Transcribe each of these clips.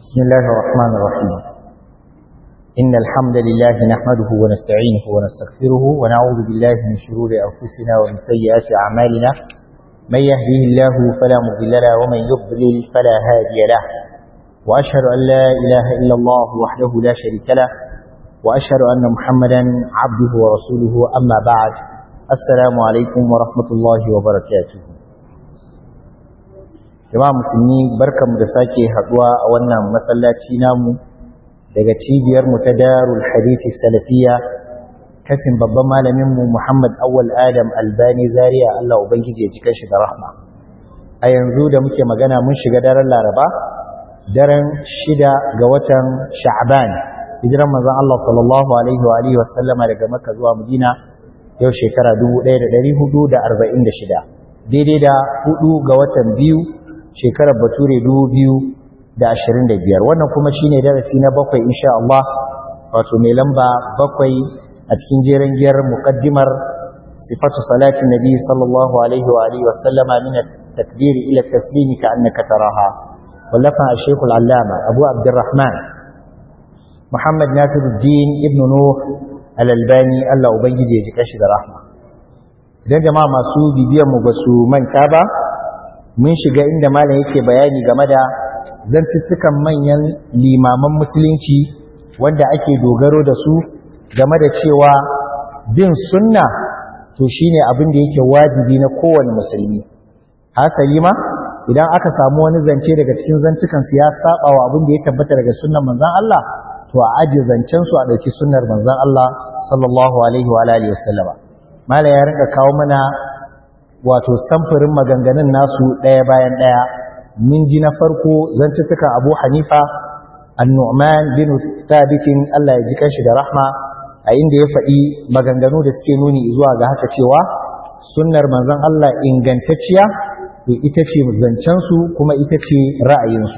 بسم الله الرحمن الرحيم إن الحمد لله نحمده ونستعينه ونستغفره ونعوذ بالله من شرور أنفسنا ومن سيئات أعمالنا من يهديه الله فلا مضل له ومن يضلل فلا هادي له وأشهد أن لا إله إلا الله وحده لا شريك له وأشهد أن محمدا عبده ورسوله أما بعد السلام عليكم ورحمة الله وبركاته jama'a musulmi barkanmu da sake haduwa a wannan masallaci namu daga cibiyar mu ta Darul Hadithi Salafiya kafin babban malamin mu Muhammad Awwal Adam Albani Zaria Allah ubangije ya jika shi da rahma a yanzu da muke magana mun shiga daren Laraba daren shida ga watan Sha'ban hijiran manzon Allah sallallahu alaihi wa alihi wasallama daga Makka zuwa Madina yau shekara 1446 daidai da hudu ga watan biyu shekarar bature biyar, wannan kuma shine darasi na bakwai insha Allah wato mai lamba bakwai a cikin jeren giyar muqaddimar sifatu salatin nabi sallallahu alaihi wa alihi wasallama min at-takbir ila at-taslim ka annaka taraha wallafa al-shaykh al-allama abu abdurrahman muhammad nasiruddin ibn nuh al-albani Allah ubangije ya ji kashi da rahma idan jama'a masu bibiyar mu ba su manta ba mun shiga inda malam yake bayani game da zantuttukan manyan limaman musulunci wanda ake dogaro da su game da cewa bin sunna to shine abin da yake wajibi na kowane musulmi hasali ma idan aka samu wani zance daga cikin zantukan su ya saba wa abin da ya tabbata daga sunnar manzon Allah to a aje zancen su a dauki sunnar manzon Allah sallallahu alaihi wa alihi wasallama malam ya rinka kawo mana wato samfurin maganganun nasu ɗaya bayan ɗaya min ji na farko zantuttukan abu hanifa annu'man bin thabitin Allah ya ji kanshi da rahma a inda ya faɗi maganganu da suke nuni zuwa ga haka cewa sunnar manzon Allah ingantacciya to ita ce zancensu kuma ita ce ra'ayinsu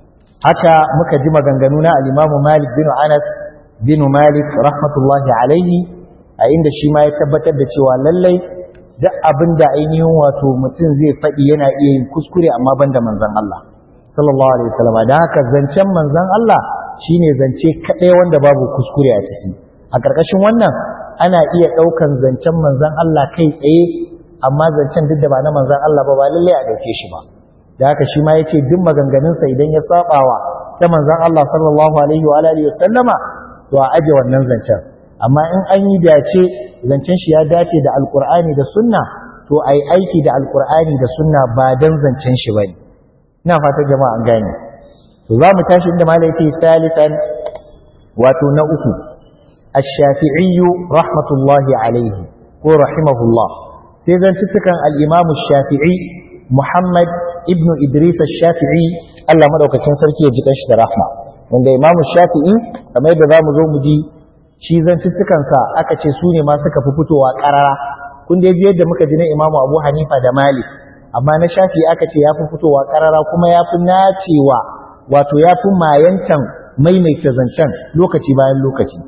haka muka ji maganganu na al-Imam Malik bin Anas bin Malik rahmatullahi alaihi a inda shi ma ya tabbatar da cewa lallai duk abin da ainihin wato mutum zai faɗi yana iya yin kuskure amma ban da manzan Allah sallallahu alaihi wasallam da haka zancen manzan Allah shine zance kaɗai wanda babu kuskure a ciki a ƙarƙashin wannan ana iya ɗaukan zancen manzan Allah kai tsaye amma zancen duk da ba na manzan Allah ba ba lallai a ɗauke shi ba da haka shi ma yace duk maganganunsa idan ya sabawa ta manzan Allah sallallahu alaihi wa alihi wasallama to a aje wannan zancen amma in an yi dace zancen shi ya dace da alkur'ani da sunna to ai aiki da alkur'ani da sunna ba dan zancen shi bane ina fata jama'a an gane to za mu tashi inda malai ce salisan wato na uku ash-shafi'i rahmatullahi alaihi ko rahimahullah sai zantuttukan al-imam shafii muhammad ibnu idris ash-shafi'i Allah madaukakin sarki ya ji kanshi da rahma wanda imam shafi'i kamar yadda zamu zo mu ji shi zantuttukansa aka ce su ne ma suka fi fitowa ƙarara kun dai ji yadda muka ji na imamu abu hanifa da malik amma na shafi aka ce ya fi fitowa ƙarara kuma ya fi nacewa wato ya fi mayantan maimaita zancen lokaci bayan lokaci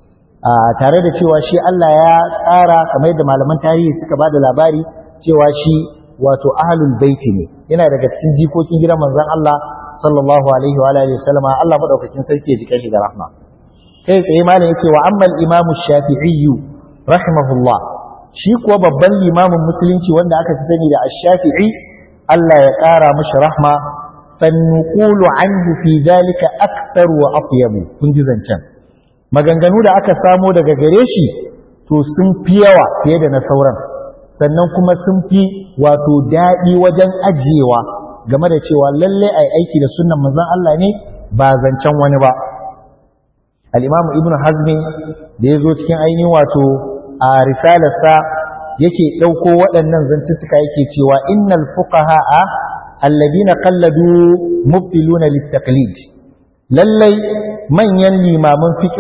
tare da cewa shi allah ya tsara kamar yadda malaman tarihi suka ba da labari cewa shi wato ahlul baiti ne yana daga cikin jikokin gidan manzon allah sallallahu alaihi wa alihi wasallama allah madaukakin sarki ya jika shi da rahma kai tsaye malam yace wa amma al-imamu shafi'i rahimahullah shi kuwa babban limamin musulunci wanda aka fi sani da ash-shafi'i Allah ya kara mishi rahma fannuqulu anhu fi dalika akthar wa atyabu kun ji zancen maganganu da aka samo daga gare shi to sun fi yawa fiye da na sauran sannan kuma sun fi wato daɗi wajen ajiyewa game da cewa lalle ai aiki da sunnan manzon Allah ne ba zancen wani ba al'imamu ibn hazmi da ya zo cikin ainihin wato a risalarsa yake ɗauko waɗannan zantuttuka yake cewa innal fuqaha a alladina qalladu mubtiluna littaqlid lallai manyan limaman fiqh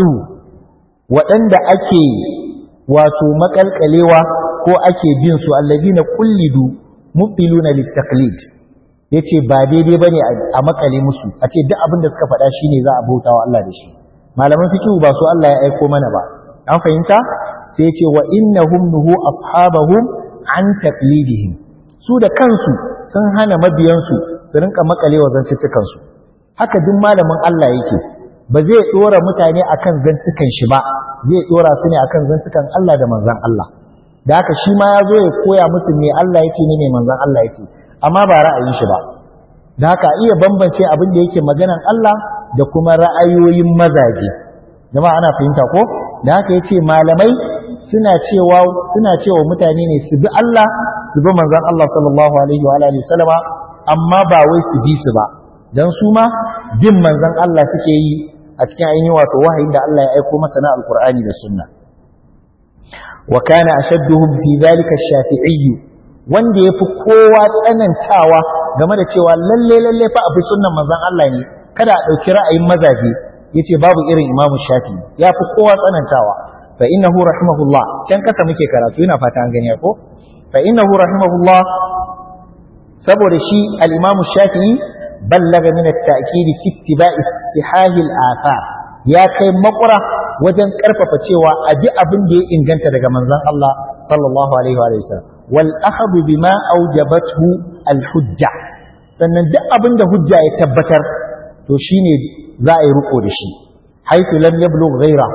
waɗanda ake wato makalkalewa ko ake bin su alladina kullidu mubtiluna littaqlid yace ba daidai bane a makale musu a ce duk abin da suka faɗa shine za a bautawa Allah da shi malaman fikihu ba su Allah ya aiko mana ba an fahimta sai ce wa innahum nuhu ashabahum an taqlidihim su da kansu sun hana mabiyansu su rinka makalewa zantuttukan su haka duk malamin Allah yake ba zai dora mutane akan zantukan shi ba zai dora su ne akan zantukan Allah da manzon Allah da haka shi ma ya zo ya koya musu me Allah yake ne me manzon Allah yake amma ba ra'ayin shi ba da haka iya bambance abin da yake maganan Allah da kuma ra'ayoyin mazaje jama'a ana fahimta ko da haka yace malamai suna cewa suna cewa mutane ne su bi Allah su bi manzon Allah sallallahu alaihi wa alihi wasallama amma ba wai su bi su ba dan su ma bin manzon Allah suke yi a cikin ainihin wato wahayin da Allah ya aiko masa na alqur'ani da sunna wa kana ashadduhum fi dhalika ash-shafi'i wanda yafi kowa tsanantawa game da cewa lalle lalle fa abu sunnan manzon Allah ne kada a dauki ra'ayin mazaje yace babu irin Imam Shafi'i yafi kowa tsanantawa fa innahu rahimahullah can kasa muke karatu ina fata an gani ko fa innahu rahimahullah saboda shi al-Imam Shafi'i ballaga min at-ta'kid fi ittiba'i istihahi al-athar ya kai makura wajen karfafa cewa abi abin da ya inganta daga manzon Allah sallallahu alaihi wa sallam wal akhadhu bima awjabathu al-hujja sannan duk abin da hujja ya tabbatar to shine za a yi riko da shi haythu lam yablugh ghayra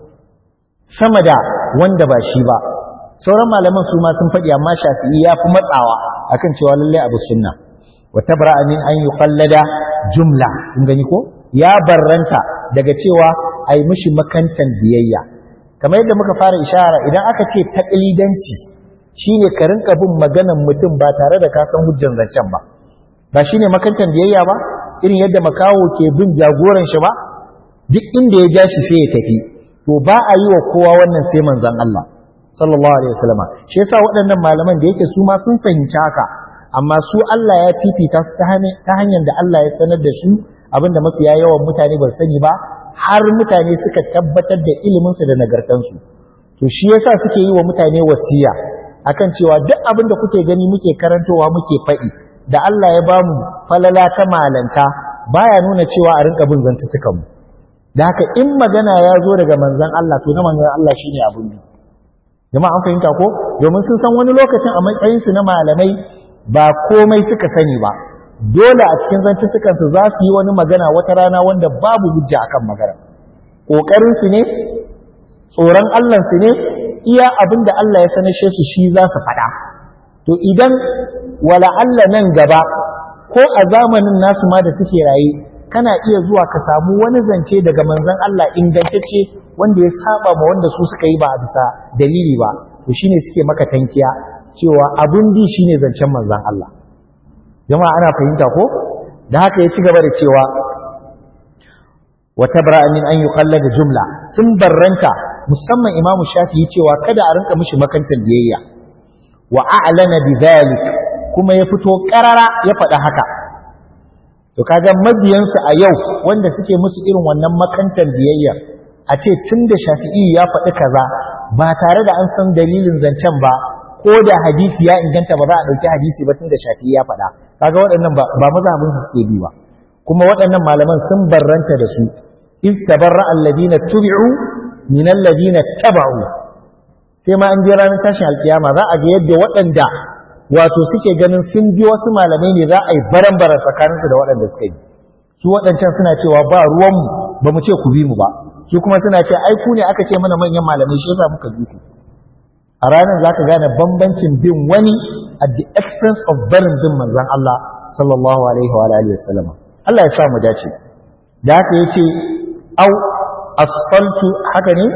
sama da wanda ba shi ba sauran malaman su ma sun faɗi amma shafi'i ya fi matsawa akan cewa lallai abu sunna wa tabra'a min an yuqallada jumla kun gani ko ya barranta daga cewa ai mishi makantan biyayya kamar yadda muka fara ishara idan aka ce taqlidanci shine ka rinka bin maganan mutum ba tare da ka san hujjan zancen ba ba shine makantan biyayya ba irin yadda makawo ke bin jagoran shi ba duk inda ya ja shi sai ya tafi to ba a yi wa kowa wannan sai manzon Allah sallallahu alaihi wasallama shi yasa waɗannan malaman da yake su ma sun fahimci haka amma su Allah ya fifita su ta hanyar da Allah ya sanar da su abinda mafiya yawan mutane ba sani ba har mutane suka tabbatar da ilimin su da nagartansu to shi yasa suke yi wa mutane wasiya akan cewa duk abin da kuke gani muke karantowa muke faɗi da Allah ya bamu falala ta malanta baya nuna cewa a rinka bin zantuttukan mu da haka in magana ya zo daga manzon Allah to na manzon Allah shine abin bi jama'a an fahimta ko domin sun san wani lokacin a matsayin su na malamai ba komai suka sani ba dole a cikin zantuttukan su za su yi wani magana wata rana wanda babu hujja akan magana kokarin su ne tsoron Allah su ne iya abin da Allah ya sanashe su shi za su faɗa to idan wala Allah nan gaba ko a zamanin nasu ma da suke raye kana iya zuwa ka samu wani zance daga manzon Allah ingantacce wanda ya saba ma wanda su suka yi ba a bisa dalili ba to shine suke maka tankiya cewa abun bi shine zancen manzon Allah jama'a ana fahimta ko da haka ya ci gaba da cewa wa tabra min an yuqallada jumla sun barranta musamman imamu shafi'i cewa kada a rinka mishi makantar biyayya wa a'lana bidhalik kuma ya fito karara ya faɗa haka to kaga mabiyansu a yau wanda suke musu irin wannan makantar biyayya a ce tun da shafi'i ya faɗi kaza ba tare da an san dalilin zancen ba ko da hadisi ya inganta ba za a ɗauki hadisi ba tun da shafi'i ya faɗa kaga waɗannan ba mazhabin su suke bi ba kuma waɗannan malaman sun barranta da su iz tabarra alladina tubi'u min alladina taba'u sai ma an je ranar tashin alkiyama za a ga yadda waɗanda wato suke ganin sun bi wasu malamai ne za a yi baran-baran tsakaninsu da waɗanda suka yi su waɗancan suna cewa ba ruwanmu ba mu ce ku bi mu ba su kuma suna ce ai ku ne aka ce mana manyan malamai shi yasa muka bi ku a ranar za ka gane bambancin bin wani at the expense of barin bin manzon Allah sallallahu alaihi wa alihi wasallam Allah ya sa mu dace da haka yace au as-saltu haka ne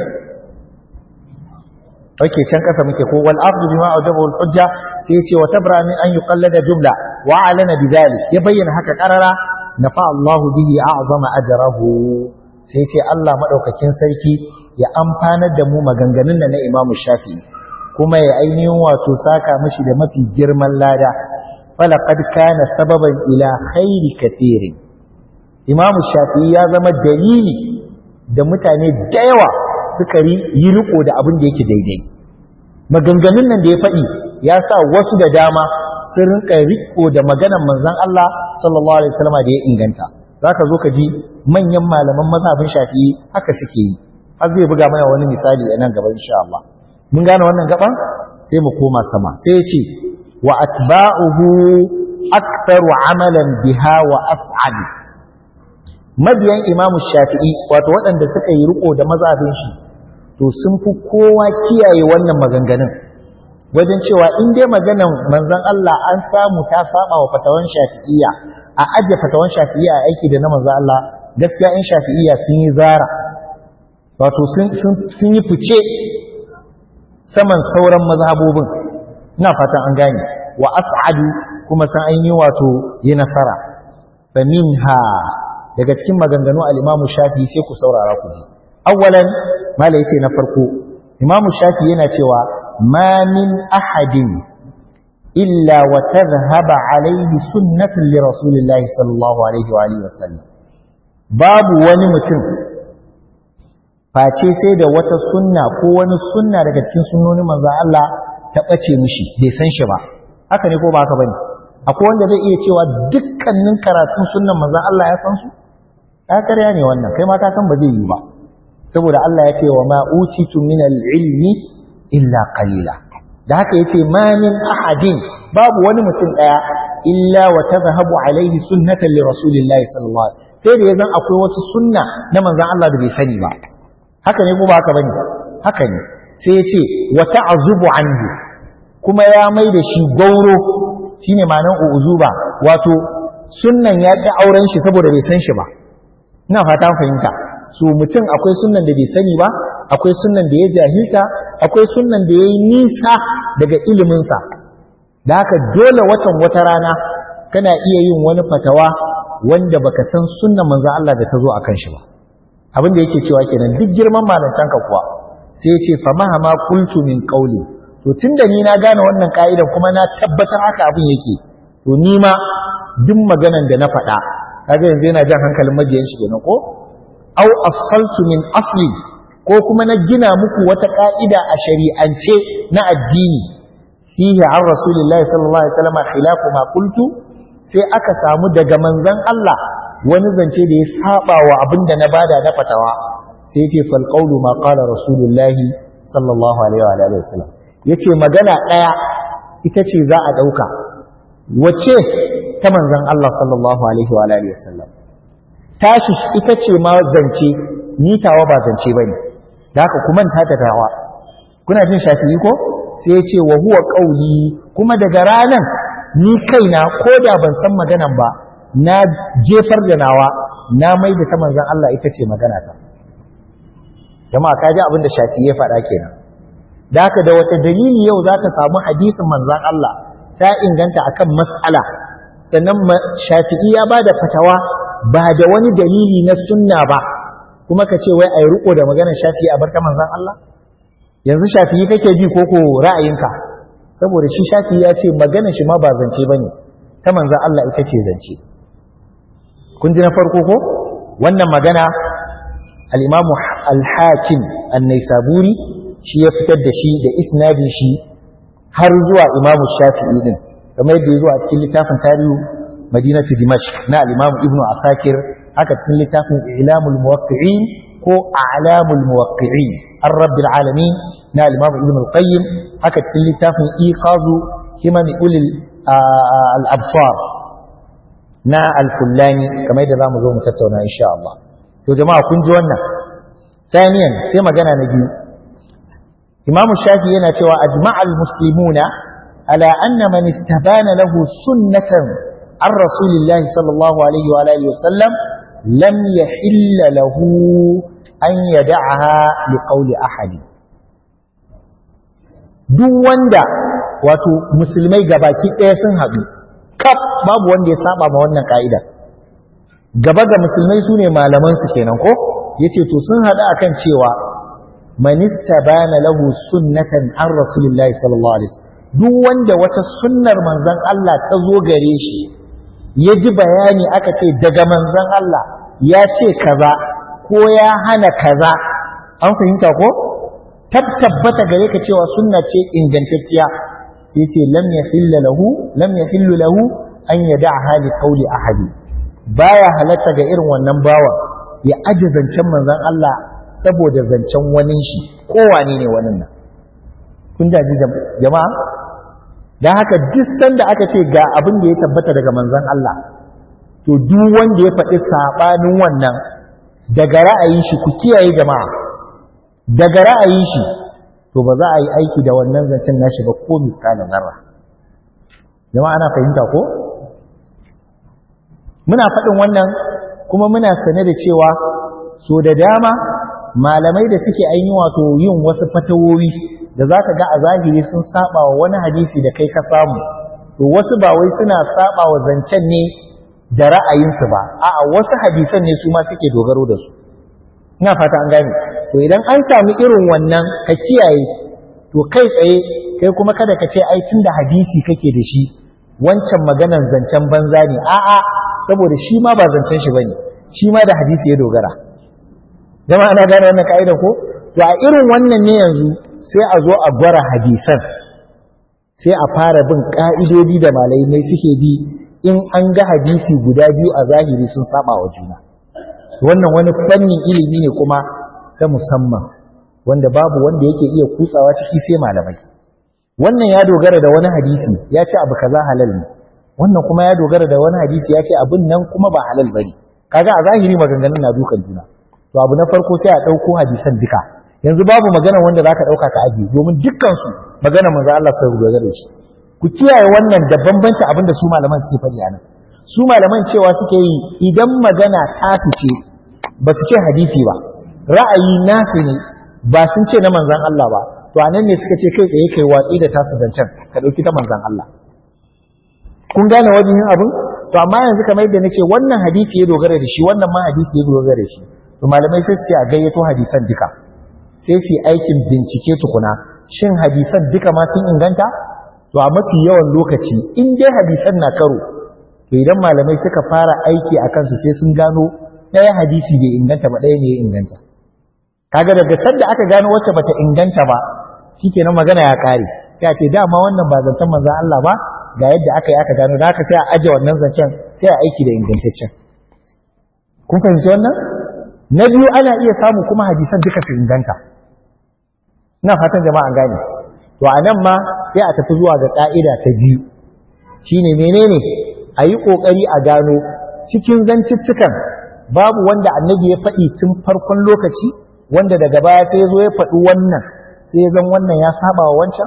Oke can kasa muke ko wal afdu bima ajabahu al hujja sai yace wa tabra min an yuqallada jumla wa alana bidhalik ya bayyana haka karara nafa Allahu bihi a'zama ajrahu sai yace Allah madaukakin sarki ya amfanar da mu maganganun da na Imam Shafi'i kuma ya ainihin wato saka mishi da mafi girman lada falaqad kana sababan ila khairi kathirin Imam Shafi'i ya zama dalili da mutane da yawa suka yi riko da abin da yake daidai maganganun nan da ya faɗi ya sa wasu da dama sun rinka riko da maganan manzon Allah sallallahu alaihi wasallam da ya inganta zaka zo ka ji manyan malaman mazhabin Shafi'i haka suke yi har zai buga mana wani misali a nan gaba insha Allah mun gane wannan gaban sai mu koma sama sai ya ce wa atba'uhu aktharu amalan biha wa as'ad mabiyan imamu shafi'i wato waɗanda suka yi riko da mazhabin shi to sun fi kowa kiyaye wannan maganganun wajen cewa in dai maganan manzon Allah an samu ta saba wa fatawan shafi'iyya a ajiye fatawan shafi'iyya a aiki da na manzon Allah gaskiya in shafi'iyya sun yi zara wato sun yi fice saman sauran mazhabobin ina fatan an gane wa as'adu kuma san an yi wato yi nasara fa minha daga cikin maganganu al-Imam Shafi sai ku saurara ku ji awwalan mala yace na farko Imam Shafi yana cewa ma min ahadin illa wa tadhhaba alayhi sunnatun li rasulillahi sallallahu alaihi wa alihi wasallam babu wani mutum face sai da wata sunna ko wani sunna daga cikin sunnonin manzon Allah ta bace mishi bai san shi ba haka ne ko ba haka bane akwai wanda zai iya cewa dukkanin karatun sunnan manzon Allah ya san su ƙarya ne wannan kai ma ka san ba zai yi ba saboda Allah ya ce wa ma utitu min al-ilmi illa qalila da haka yace ma min ahadin babu wani mutum daya illa wa tadhhabu alaihi sunnatan li rasulillahi sallallahu alaihi wasallam sai da yazan akwai wasu sunna na manzon Allah da bai sani ba haka ne ko ba haka bane haka ne sai ya ce wa ta'azubu anhu kuma ya mai da shi gauro shine ma'anar uzuba wato sunnan ya ƙi auren shi saboda bai san shi ba ina fata fahimta su mutum akwai sunnan da bai sani ba akwai sunnan da ya jahilta akwai sunnan da ya yi nisa daga iliminsa da haka dole watan wata rana kana iya yin wani fatawa wanda baka san sunnan manzon Allah da ta zo akan shi ba abin da yake cewa kenan duk girman malantanka kuwa sai ya ce fa mahama qultu min qawli to tunda ni na gane wannan ka'idan kuma na tabbatar haka abin yake to ni ma duk maganan da na faɗa kaga yanzu yana jan hankalin mabiyan shi kenan ko aw asaltu min asli ko kuma na gina muku wata ka'ida a shari'ance na addini fihi an rasulillahi sallallahu alaihi wasallam khilafu ma qultu sai aka samu daga manzon Allah wani zance da ya saba wa abin da na bada na fatawa sai yace fal qawlu ma qala rasulullahi sallallahu alaihi wa alihi wasallam yace magana daya ita ce za a dauka wace ta manzon Allah sallallahu alaihi wa alihi wasallam tashi ita ce ma zance ni tawa ba zance bane da haka kuma ta ta tawa kuna jin shafi'i ko sai ya ce wa huwa qauli kuma daga ranan ni kaina ko da ban san maganan ba na jefar da nawa na mai da ta manzon Allah ita ce magana ta jama'a ka ji abin da shafi'i ya faɗa kenan da haka da wata dalili yau za ka samu hadisin manzon Allah ta inganta akan mas'ala sannan shafi'i ya ba da fatawa ba da wani dalili na sunna ba kuma ka ce wai a yi riko da maganar shafi'i a barka manzan Allah yanzu shafi'i kake bi ko ko ra'ayinka saboda shi shafi'i ya ce maganar shi ma ba zance ba ne ta manzan Allah ita ce zance kun ji na farko ko wannan magana al-imamu al-hakim an-naisaburi shi ya fitar da shi da isnadin shi har zuwa imamu shafi'i din kamar yadda ya zo a cikin littafin tarihu madinatu dimashq na al-imam ibnu asakir haka cikin littafin ilamul muwaqqi'in ko a'lamul muwaqqi'in ar-rabbil alamin na al-imam ibnu al-qayyim haka cikin littafin iqazu himan ulil al-absar na al-fullani kamar yadda zamu zo mu tattauna insha Allah to jama'a kun ji wannan ثانيا sai magana na biyu imam shafi yana cewa ajma'al muslimuna ala anna man istabana lahu sunnatan عن رسول الله صلى الله عليه وآله وسلم لم يحل له أن يدعها لقول أحد duk wanda wato musulmai gabaki ɗaya sun haɗu kaf babu wanda ya saba ma wannan ka'ida gaba ga musulmai su ne malamansu kenan ko ya ce to sun haɗu akan cewa manista bana lahu sunnatan an rasulillahi sallallahu alaihi wasallam duk wanda wata sunnar manzon Allah ta zo gare shi ya ji bayani aka ce daga manzon Allah ya ce kaza ko ya hana kaza an fahimta ko tabbata gare ka cewa sunna ce ingantacciya sai ce lam yahilla lahu lam yahillu lahu an yada'ha li qawli ahadi baya halatta ga irin wannan bawan ya aje zancen manzon Allah saboda zancen wani shi ko wane ne wannan nan kun ji jama'a dan haka duk sanda aka ce ga abin da ya tabbata daga manzon Allah to duk wanda ya faɗi saɓanin wannan daga ra'ayin shi ku kiyaye jama'a daga ra'ayin shi to ba za a yi aiki da wannan zancen nashi ba ko miskalin zarra jama'a ana fahimta ko muna faɗin wannan kuma muna sane da cewa so da dama malamai da suke ainihin wato yin wasu fatawowi da za ka ga a zahiri sun saba wa wani hadisi da kai ka samu to wasu ba wai suna saba wa zancen ne da ra'ayinsu ba a'a wasu hadisan ne su ma suke dogaro da su ina fata an gane to idan an sami irin wannan ka kiyaye to kai tsaye kai kuma kada ka ce ai da hadisi kake da shi wancan maganan zancen banza ne a'a saboda shi ma ba zancen shi bane shi ma da hadisi ya dogara jama'a na gane wannan ka'ida ko to a irin wannan ne yanzu sai a zo a gwara hadisan sai a fara bin ka'idodi da malamai suke bi in an ga hadisi guda biyu a zahiri sun saba wa juna wannan wani fannin ilimi ne kuma ta musamman wanda babu wanda yake iya kutsawa ciki sai malamai wannan ya dogara da wani hadisi ya ce abu kaza halal ne wannan kuma ya dogara da wani hadisi ya ce abin nan kuma ba halal bane kaga a zahiri maganganun na dukan juna to abu na farko sai a ɗauko hadisan duka yanzu babu magana wanda zaka ɗauka ka aji domin dukkan su magana manzo Allah sai dogara da shi ku kiyaye wannan da bambanci abin da su malaman suke faɗi a nan su malaman cewa suke yi idan magana tasu ce ba su ce hadisi ba ra'ayi nasu ne ba sun ce na manzan Allah ba to a nan ne suka ce kai tsaye kai watsi da tasu zancen ka ɗauki ta manzan Allah kun gane wajen yin abin to amma yanzu kamar yadda nace wannan hadisi ya dogara da shi wannan ma hadisi ya dogara da shi to malamai sai su ce a gayyato hadisan duka sai su aikin bincike tukuna shin hadisan duka ma sun inganta to a mafi yawan lokaci in dai hadisan na karo to idan malamai suka fara aiki a kansu sai sun gano ɗaya hadisi bai inganta ba ɗaya ne ya inganta kaga daga sanda aka gano wacce bata inganta ba shikenan magana ya kare sai a ce dama wannan ba zancen manzon Allah ba ga yadda aka yi aka gano da haka sai a aje wannan zancen sai a aiki da ingantaccen kun fahimci wannan na biyu ana iya samu kuma hadisan duka su inganta ina fatan jama'a an gane to a nan ma sai a tafi zuwa ga ƙa'ida ta biyu shine menene a yi ƙoƙari a gano cikin zanciccikan babu wanda annabi ya faɗi tun farkon lokaci wanda daga baya sai ya zo ya faɗi wannan sai ya zan wannan ya saba wa wancan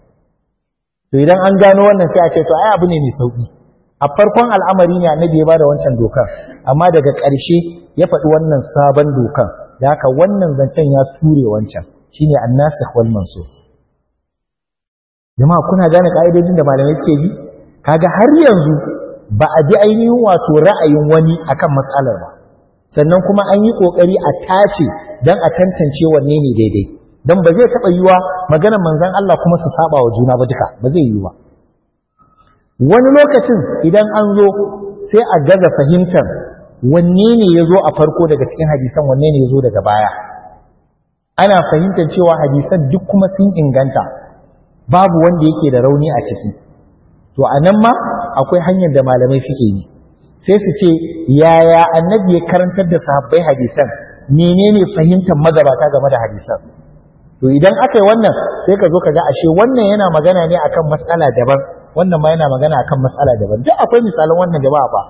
to idan an gano wannan sai a ce to ai abu ne mai sauƙi a farkon al'amari ne annabi ya bada wancan dokar amma daga ƙarshe ya faɗi wannan sabon dokan da haka wannan zancen ya ture wancan shine annasikh wal mansukh jama'a kuna gane ka'idojin da malamai suke bi kaga har yanzu ba a bi ainihin wato ra'ayin wani akan matsalar ba sannan kuma an yi kokari a tace dan a tantance wanne ne daidai dan ba zai taba yiwa maganar manzon Allah kuma su saba wa juna ba duka ba zai yiwu ba wani lokacin idan an zo sai a gaza fahimtar wanne ne ya zo a farko daga cikin hadisan wanne ne ya zo daga baya ana fahimtar cewa hadisan duk kuma sun inganta babu wanda yake da rauni a ciki to a nan ma akwai hanyar da malamai suke yi sai su ce yaya annabi ya karantar da sahabbai hadisan menene fahimtar magabata game da hadisan to idan aka yi wannan sai ka zo ka ga ashe wannan yana magana ne akan matsala daban wannan ma yana magana akan matsala daban duk akwai misalan wannan jama'a ba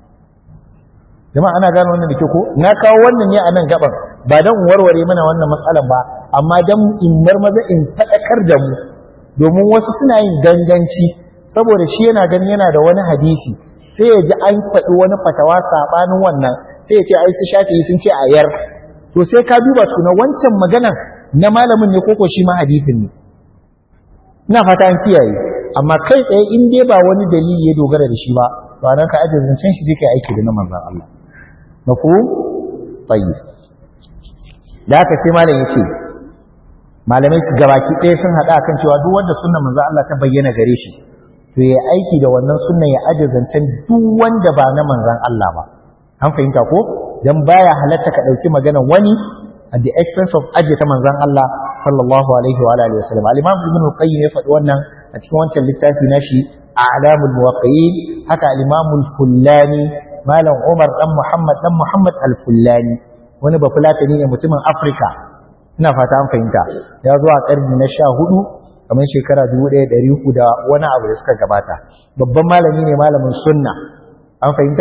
jama'a ana gane wannan da ke ko na kawo wannan ne a nan gaban ba dan in warware mana wannan matsalan ba amma dan in marmaza in faɗakar da mu domin wasu suna yin ganganci saboda shi yana gani yana da wani hadisi sai ya ji an faɗi wani fatawa saɓanin wannan sai ya ce ai su shafi sun ce a yar to sai ka duba tuna wancan maganan na malamin ne koko shi ma hadisin ne ina fata an kiyaye amma kai tsaye in dai ba wani dalili ya dogara da shi ba to anan ka ajiye zancen shi zai kai aiki da na manzon Allah mafhum tayyib da haka sai malam yace malamai su gabaki ɗaya sun haɗa kan cewa duk wanda sunnan manzo Allah ta bayyana gare shi to ya aiki da wannan sunnan ya aje zancen duk wanda ba na manzon Allah ba an fahimta ko dan baya halatta ka ɗauki maganar wani at the expense of aje ta manzon Allah sallallahu alaihi wa alihi wasallam al-imam ibn al-qayyim ya faɗi wannan a cikin wancan littafi nashi a'lamul muwaqqi'in haka al-imam al-fullani malam Umar dan Muhammad dan Muhammad al-fullani wani bafulatani ne mutumin Afirka ina fata an fahimta ya zo a karni na sha hudu kamar shekara dubu ɗaya ɗari uku da wani abu da suka gabata babban malami ne malamin sunna an fahimta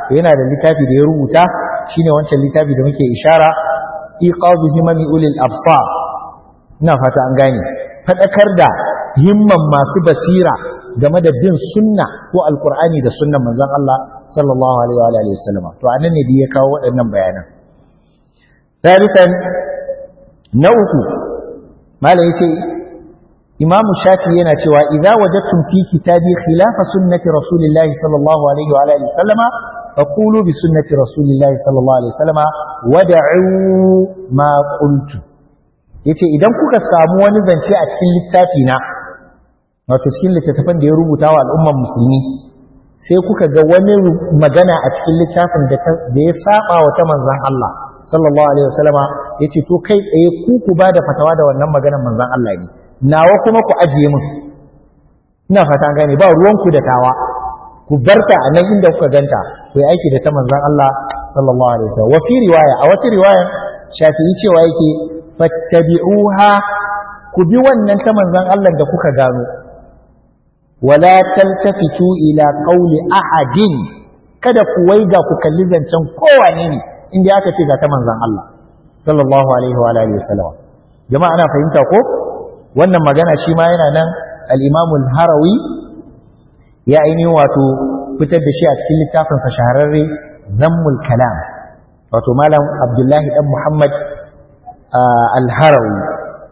yana da littafi da ya rubuta shine wancan littafi da muke ishara iqazu himami ulil absar ina fata an gane fadakar da himman masu basira game da bin sunna ko alqur'ani da sunnan manzon Allah sallallahu alaihi wa alihi wasallam to anan ne da ya kawo waɗannan bayanan thalithan na uku malai yace imamu shafi yana cewa idza wajadtum fi kitabi khilafa sunnati rasulillahi sallallahu alaihi wa alihi wasallama faqulu bi sunnati rasulillahi sallallahu alaihi wasallama wad'u ma qultu yace idan kuka samu wani zance a cikin littafi na wato cikin littattafan da ya rubuta wa al'umman musulmi sai kuka ga wani magana a cikin littafin da ya saba wa ta manzon Allah sallallahu alaihi wasallama yace to kai tsaye ku ku ba da fatawa da wannan maganar manzon Allah ne nawa kuma ku ajiye min ina fata gane ba ruwanku da tawa ku barta a nan inda kuka ganta ku yi aiki da ta manzon Allah sallallahu alaihi wasallam wa fi riwaya a wata riwaya shafi'i cewa yake fattabi'uha ku bi wannan ta manzon Allah da kuka gano wala taltafitu ila qawli ahadin kada ku waiga ku kalli zancen kowane ne inda aka ce ga ta manzon Allah sallallahu alaihi wa alihi wasallam jama'a ana fahimta ko wannan magana shi ma yana nan al'imamul harawi ya ainihin wato fitar da shi a cikin littafinsa shahararre zammul kalam wato malam abdullahi ɗan muhammad al-harawi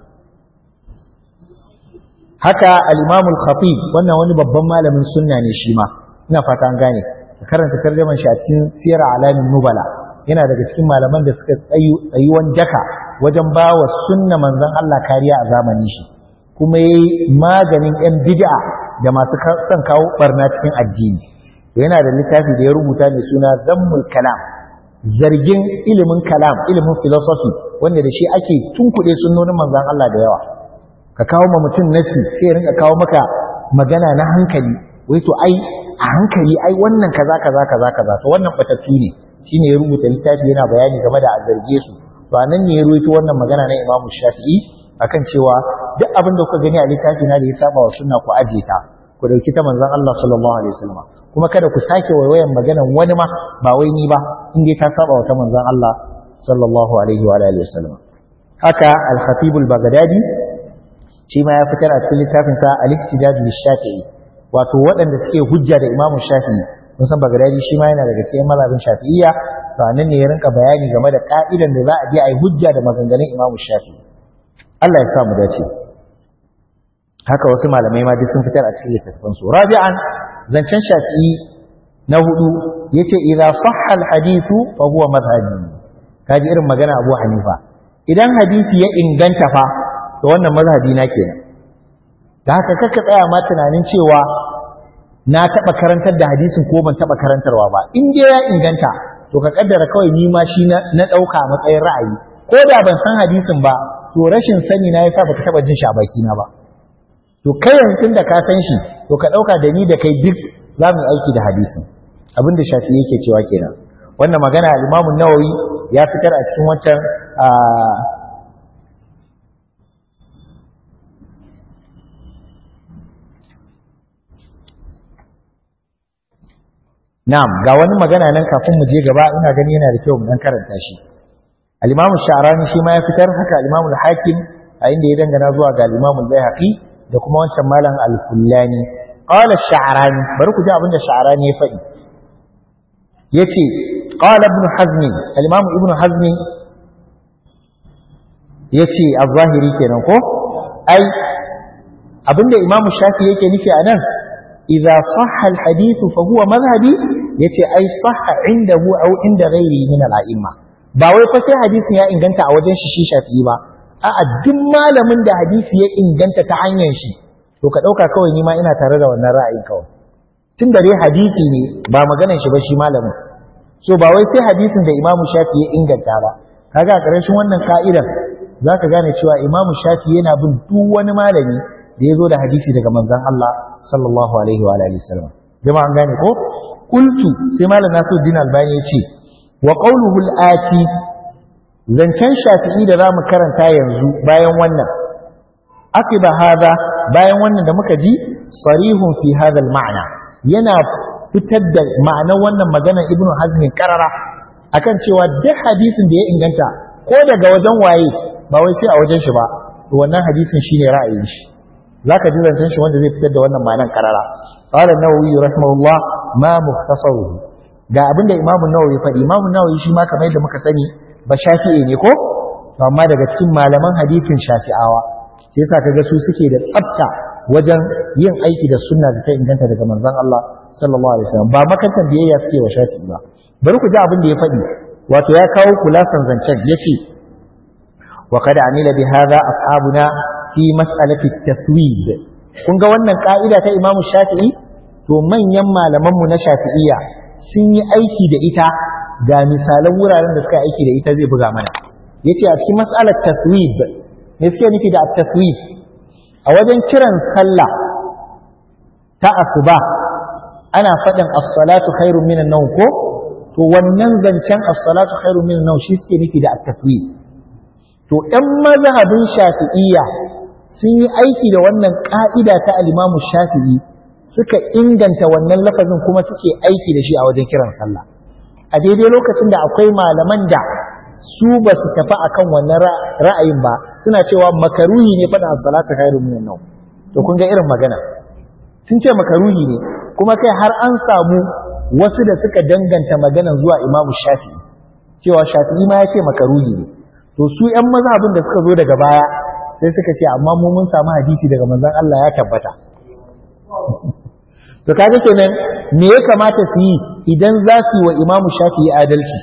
haka al'imamul khatib wannan wani babban malamin sunna ne shi ma ina fata an gane ka karanta tarjaman shi a cikin siyar alamin nubala yana daga cikin malaman da suka tsayuwan daka wajen ba wa sunna manzon Allah kariya a zamanin shi kuma ya yi maganin 'yan bid'a da masu son kawo barna cikin addini yana da littafi da ya rubuta mai suna zammul kalam zargin ilimin kalam ilimin philosophy wanda da shi ake tunkuɗe sunnonin manzon Allah da yawa ka kawo ma mutum nasi sai ya rinka kawo maka magana na hankali wai to ai a hankali ai wannan kaza kaza kaza kaza to wannan batattu ne shine ya rubuta littafi yana bayani game da a zarge su to anan ne ya ruwaito wannan magana na Imam Shafi'i akan cewa duk abin da kuka gani a littafi na da ya saba wa sunna ku aje ta ku dauki ta manzon Allah sallallahu alaihi wasallam kuma kada ku sake waiwayan maganan wani ma ba wai ni ba in dai ta saba wa ta manzon Allah sallallahu alaihi wa alihi wasallam haka al-khatib al-baghdadi shi ma ya fitar a cikin littafin sa al-ihtijaj lish-shafi'i wato waɗanda suke hujja da imamu shafi'i mun san baghdadi shi ma yana daga cikin mazhabin shafi'iyya to anan ne ya rinka bayani game da ka'idan da za a bi a yi hujja da maganganun imamu shafi'i Allah ya sa mu dace haka wasu malamai ma duk sun fitar a cikin littattafan su rabi'an zancen shafi'i na hudu yace idza sahha al-hadithu fa huwa madhhabi kaji irin magana Abu Hanifa idan hadisi ya inganta fa to wannan mazhabi na kenan da haka kaka tsaya ma tunanin cewa na taba karantar da hadisin ko ban taba karantarwa ba in dai ya inganta to ka kaddara kawai ni ma shi na dauka matsayin ra'ayi ko da ban san hadisin ba to rashin sani na yasa baka taba jin shi a baki na ba to kai yanzu da ka san shi to ka dauka da ni da kai duk za mu aiki da hadisin abin da shafi yake cewa kenan wannan magana al-Imam nawawi ya fitar a cikin wancan Na'am ga wani magana nan kafin mu je gaba ina gani yana da kyau mu dan karanta shi al-Imam Sha'rani shi ma ya fitar haka al-Imam al-Hakim a inda ya dangana zuwa ga al-Imam al-Baihaqi da kuma wancan malam al-Fullani qala Sha'rani bari ku ji abin da Sha'rani ya faɗi yace qala ibn Hazm al-Imam ibn Hazm yace az-Zahiri kenan ko ai abinda Imam Shafi yake nufi anan idza sahha al-hadith fa huwa madhhabi yace ai sahha indahu aw inda ghairihi min al-a'imma ba wai fa sai hadisin ya inganta a wajen shi shi shafi'i ba a'a duk malamin da hadisi ya inganta ta hanyar shi to ka dauka kawai ni ma ina tare da wannan ra'ayi kawai tun da dai hadisi ne ba maganar shi ba shi malamin so ba wai sai hadisin da Imam Shafi ya inganta ba kaga a ƙarshen wannan ka'idan zaka gane cewa Imam Shafi yana bin duk wani malami da ya zo da hadisi daga manzon Allah sallallahu alaihi wa alihi wasallam jama'an gane ko qultu sai malam Nasiruddin Albani ya ce wa qawluhu al-ati zancen shafi'i da zamu karanta yanzu bayan wannan akiba hada bayan wannan da muka ji sarihun fi hada al-ma'na yana fitar da ma'anar wannan maganar ibnu hazmin karara akan cewa duk hadisin da ya inganta ko daga wajen waye ba wai sai a wajen shi ba to wannan hadisin shine ra'ayin shi zaka ji zancen shi wanda zai fitar da wannan ma'anar karara qala an-nawawi rahimahullah ma mukhtasaruhu ga abinda imamu nawawi faɗi imamu nawawi shi ma kamar yadda muka sani ba shafi'i ne ko amma daga cikin malaman hadisin shafi'awa sai yasa kaga su suke da tsafta wajen yin aiki da sunna da ta inganta daga manzon Allah sallallahu alaihi wasallam ba makantan biyayya suke wa shafi'i ba bari ku ji abin da ya faɗi wato ya kawo kulasan zancen yace wa qad amila bi hadha ashabuna fi mas'alati at-tathwid kun ga wannan ka'ida ta Imam Shafi'i to manyan malaman mu na Shafi'iyya sun yi aiki da ita ga misalan wuraren da suka aiki da ita zai buga mana yace a cikin mas'alar tathwid me suke nufi da at-tathwid a wajen kiran sallah ta asuba ana faɗin as-salatu khairun minan nawm ko to wannan zancen as-salatu khairun minan nawm shi suke nufi da at-taswid to ɗan mazhabin shafi'iyya sun yi aiki da wannan ka'ida ta al-Imam Shafi'i suka inganta wannan lafazin kuma suke aiki da shi a wajen kiran sallah a daidai lokacin da akwai malaman da su ba su tafi akan wannan ra'ayin ba suna cewa makaruhi ne faɗin as-salatu khairun minan nawm to kun ga irin magana sun ce makaruhi ne kuma kai har an samu wasu da suka danganta maganan zuwa imamu shafi'i cewa shafi'i ma ya ce makaruhi ne to su ‘yan mazhabin da suka zo daga baya sai suka ce amma mu mun samu hadisi daga manzon Allah ya tabbata to kaga kenan me ya kamata su yi idan za su yi wa imamu shafi'i adalci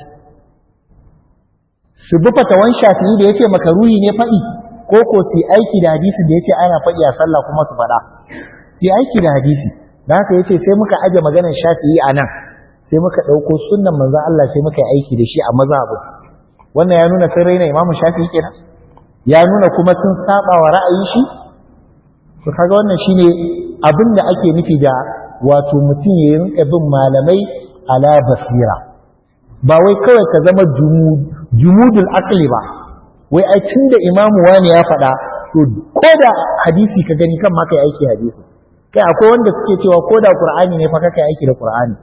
su bi fatawan shafi'i da ya ce makaruhi ne faɗi ko ko su yi aiki da hadisi da ya ce ana faɗi a sallah kuma su faɗa su yi aiki da hadisi da haka yace sai muka aje maganar shafi'i a nan sai muka ɗauko sunnan manzon Allah sai muka yi aiki da shi a mazhabu wannan ya nuna sun raina imamu shafi'i kenan ya nuna kuma sun saba wa ra'ayin shi to kaga wannan shine abin da ake nufi da wato mutum ya rinka bin malamai ala basira ba wai kawai ka zama jumudul aqli ba wai ai tunda imamu wani ya faɗa to ko da hadisi ka gani kan ma kai aiki hadisi kai akwai wanda suke cewa ko da qur'ani ne fa kai aiki da qur'ani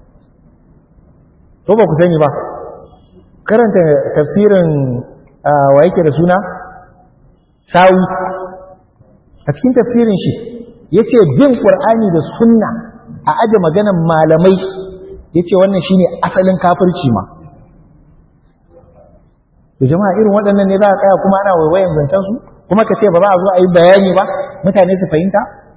to ba ku sani ba karanta tafsirin wa yake da suna sawi a cikin tafsirin shi yace bin qur'ani da sunna a aje maganan malamai yace wannan shine asalin kafirci ma to jama'a irin waɗannan ne za a tsaya kuma ana waiwayen zancen su kuma ka ce ba za a zo a yi bayani ba mutane su fahimta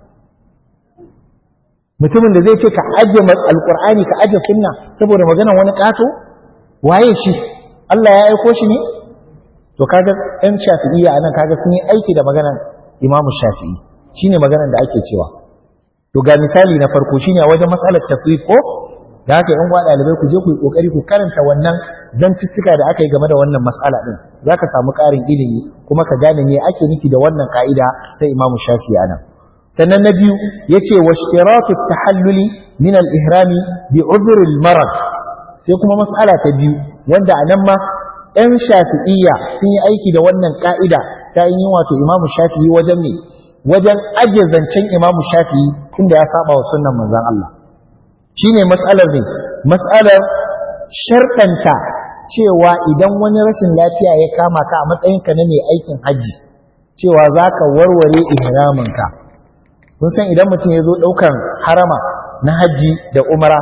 mutumin da zai ce ka aje alkur'ani ka aje sunna saboda maganar wani kato waye shi Allah ya aiko shi ne to kaga ɗan shafi'iyya anan kaga sun yi aiki da maganar imamu shafi'i shine maganar da ake cewa to ga misali na farko shine a wajen matsalar tasrif ko da haka yan uwa ɗalibai ku je ku yi kokari ku karanta wannan zantuttuka da aka yi game da wannan matsala din zaka samu ƙarin ilimi kuma ka gane me ake nufi da wannan ka'ida ta imamu shafi'i anan sannan na biyu ya ce wa shiratu tahalluli min al-ihrami bi udhr al-marad sai kuma mas'ala ta biyu wanda a nan ma ɗan shafi'iyya sun yi aiki da wannan ka'ida ta yin wato imamu shafi'i wajen me wajen aje zancen imamu shafi'i tunda ya saba wa sunnan manzon Allah shine mas'alar ne mas'alar sharɗanta cewa idan wani rashin lafiya ya kama ka a matsayinka na mai aikin hajji cewa za ka warware ihraminka kun san idan mutum ya zo ɗaukan harama na hajji da umara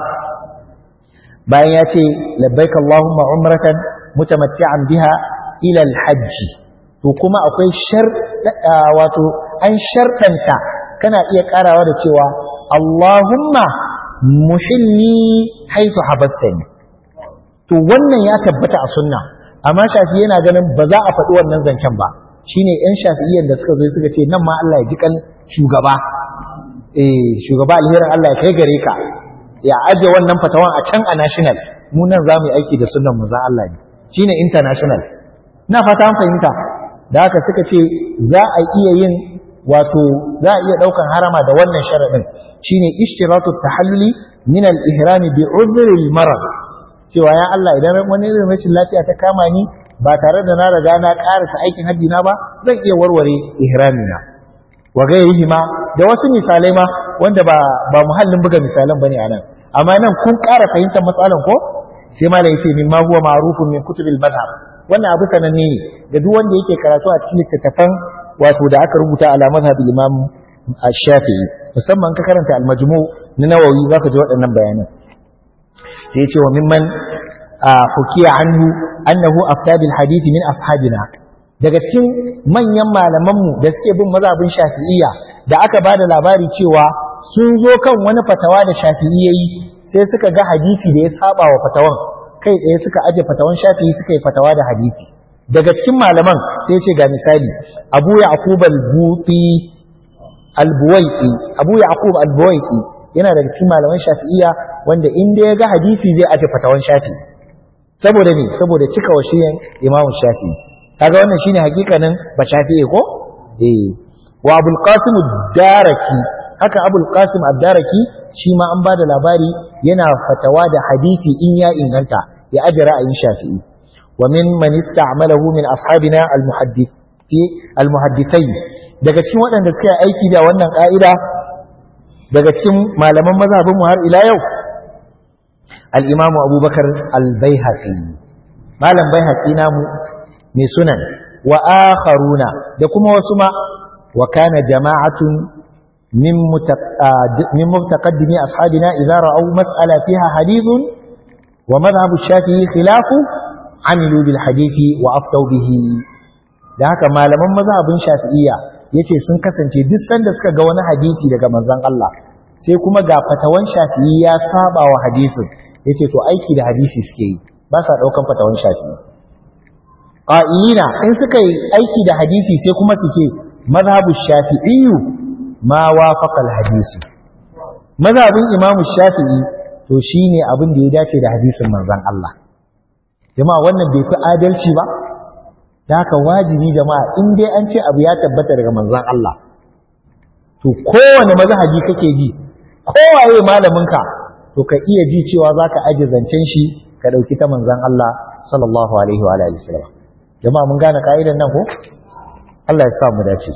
bayan ya ce labbaika Allahumma umratan mutamatti'an biha ila hajji to kuma akwai shar wato an shartanta kana iya karawa da cewa Allahumma muhilli haitu habastani to wannan ya tabbata a sunna amma shafi yana ganin ba za a faɗi wannan zancen ba shine yan shafi'iyyan da suka zo suka ce nan ma Allah ya ji kan shugaba eh shugaba alherin Allah ya kai gare ka ya aje wannan fatawan a can a national mu nan za mu yi aiki da sunan mu za Allah ne shine international na fata an fahimta da haka suka ce za a iya yin wato za a iya daukan harama da wannan sharadin shine ishtiratu tahalluli min al-ihram bi udhr al-marad cewa ya Allah idan wani irin rashin lafiya ta kama ni ba tare da na riga na karasa aikin haji na ba zan iya warware ihramina wa gairihi ma da wasu misalai ma wanda ba ba muhallin buga misalan bane anan amma nan kun ƙara fahimtar matsalan ko sai malam yace min ma huwa ma'rufun min kutubil madhhab wannan abu sananne ne ga duk wanda yake karatu a cikin littattafan wato da aka rubuta ala madhhab imam shafi'i musamman ka karanta al-majmu na nawawi zaka ji waɗannan bayanan sai yace wa mimman hukiya anhu annahu afta bil hadith min ashabina daga cikin manyan malamanmu da suke bin mazhabin shafi'iyya da aka ba da labari cewa sun zo kan wani fatawa da shafi'i yayi sai suka ga hadisi da ya saba wa fatawan kai tsaye suka aje fatawan shafi'i suka yi fatawa da hadisi daga cikin malaman sai ce ga misali abu yaqub al-buti al-buwaiti abu yaqub al-buwaiti yana daga cikin malaman shafi'iyya wanda inda ya ga hadisi zai aje fatawan shafi'i saboda ne saboda cika wasiyan imamu shafi'i kaga wannan shine hakikanin ba shafi'i ko eh wa abul qasim ad-daraki haka abul qasim ad-daraki shi ma an bada labari yana fatawa da hadisi in ya inganta ya aje ra'ayin shafi'i wa min man ista'malahu min ashabina al-muhaddithi al-muhaddithain daga cikin waɗanda suka aiki da wannan ka'ida daga cikin malaman mazhabin mu har ila yau al-imamu abubakar al-baihaqi malam baihaqi namu mai sunan wa akharuna da kuma wasu ma wa kana jama'atun min min mutaqaddimi ashabina idza ra'aw mas'ala fiha hadithun wa madhhab ash-shafi'i khilafu amilu bil hadithi wa aftaw bihi da haka malaman mazhabin shafi'iyya yace sun kasance duk sanda suka ga wani hadisi daga manzon Allah sai kuma ga fatawan shafi'i ya saba wa hadisin yace to aiki da hadisi suke yi ba sa daukan fatawan shafi'i ƙa'ina in suka yi aiki da hadisi sai kuma su ce mazhabu shafi'iyu ma wafaqal hadisi mazhabin imamu shafi'i to shine abin da ya dace da hadisin manzon Allah jama'a wannan bai fi adalci ba da haka wajibi jama'a in dai an ce abu ya tabbata daga manzon Allah to kowane mazhabi kake ji kowaye malaminka to ka iya ji cewa zaka aje zancen shi ka dauki ta manzon Allah sallallahu alaihi wa alihi wasallam jama'a mun gane ka'idan nan ko Allah ya sa mu dace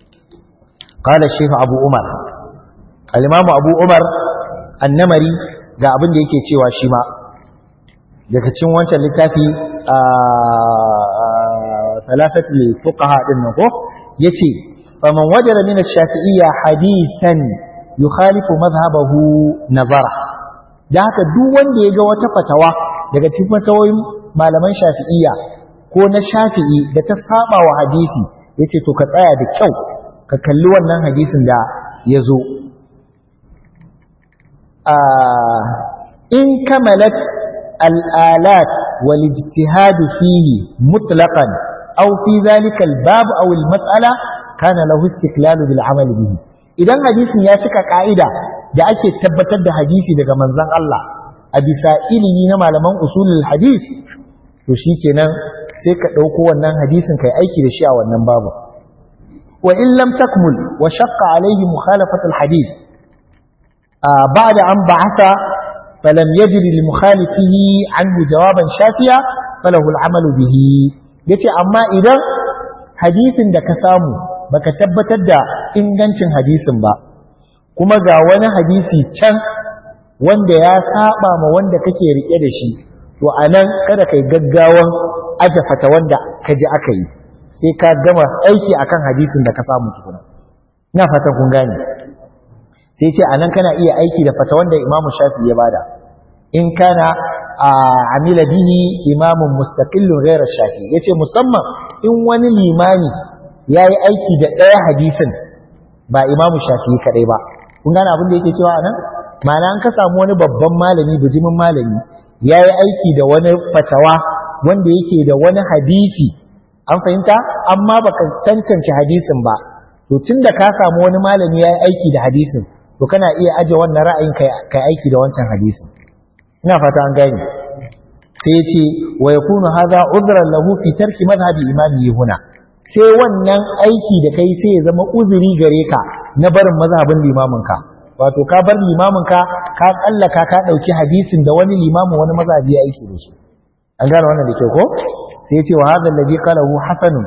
qala shaykh abu umar al-imam abu umar annamari ga abin da yake cewa shi ma daga cikin wancan littafi a talafat fuqaha din nan ko yace faman wajada min ash-shafi'iyya hadithan yukhalifu madhhabahu nazara da haka duk wanda ya ga wata fatawa daga cikin fatawoyin malaman shafi'iyya ko na shafi'i da ta saba wa hadisi yace to ka tsaya da kyau ka kalli wannan hadisin da ya zo in kamalat al'alat wal ijtihad fihi mutlaqan aw fi dhalika al-bab aw al-mas'ala kana lahu istiqlal bil amal bihi idan hadisin ya cika ka'ida da ake tabbatar da hadisi daga manzon Allah a bisa ilimi na malaman usulul hadith to shikenan sai ka ɗauko wannan hadisin kai aiki da shi a wannan babu wa in lam takmul wa shaqqa alayhi mukhalafat alhadith ba'da an ba'atha falam yajid li mukhalifihi anhu jawaban shafiya falahu al'amal bihi yace amma idan hadisin da ka samu baka tabbatar da ingancin hadisin ba kuma ga wani hadisi can wanda ya saba ma wanda kake rike da shi to anan kada kai gaggawan aje fata wanda ka ji aka yi sai ka gama aiki akan hadisin da ka samu tukuna ina fatan kun gane sai ce anan kana iya aiki da fata wanda Imam Shafi ya bada in kana amila bihi imamun mustaqillun ghayra Shafi yace musamman in wani limami yayi aiki da ɗaya hadisin ba Imam Shafi kadai ba kun gane abin da yake cewa anan ma'ana an ka samu wani babban malami bijimin malami yayi aiki da wani fatawa wanda yake da wani hadisi an fahimta amma baka tantance hadisin ba to tunda ka samu wani malami yayi aiki da hadisin to kana iya aje wannan ra'ayin kai kai aiki da wancan hadisin ina fata an gane sai yace wa yakunu hadha udran lahu fi tarki madhhabi imami huna sai wannan aiki da kai sai ya zama uzuri gare ka na barin mazhabin limamin ka wato ka bar limamin ka ka kallaka ka dauki hadisin da wani limamin wani mazhabi ya aiki da shi an gane wannan da ke ko sai ce wa hadha alladhi qalahu hasanun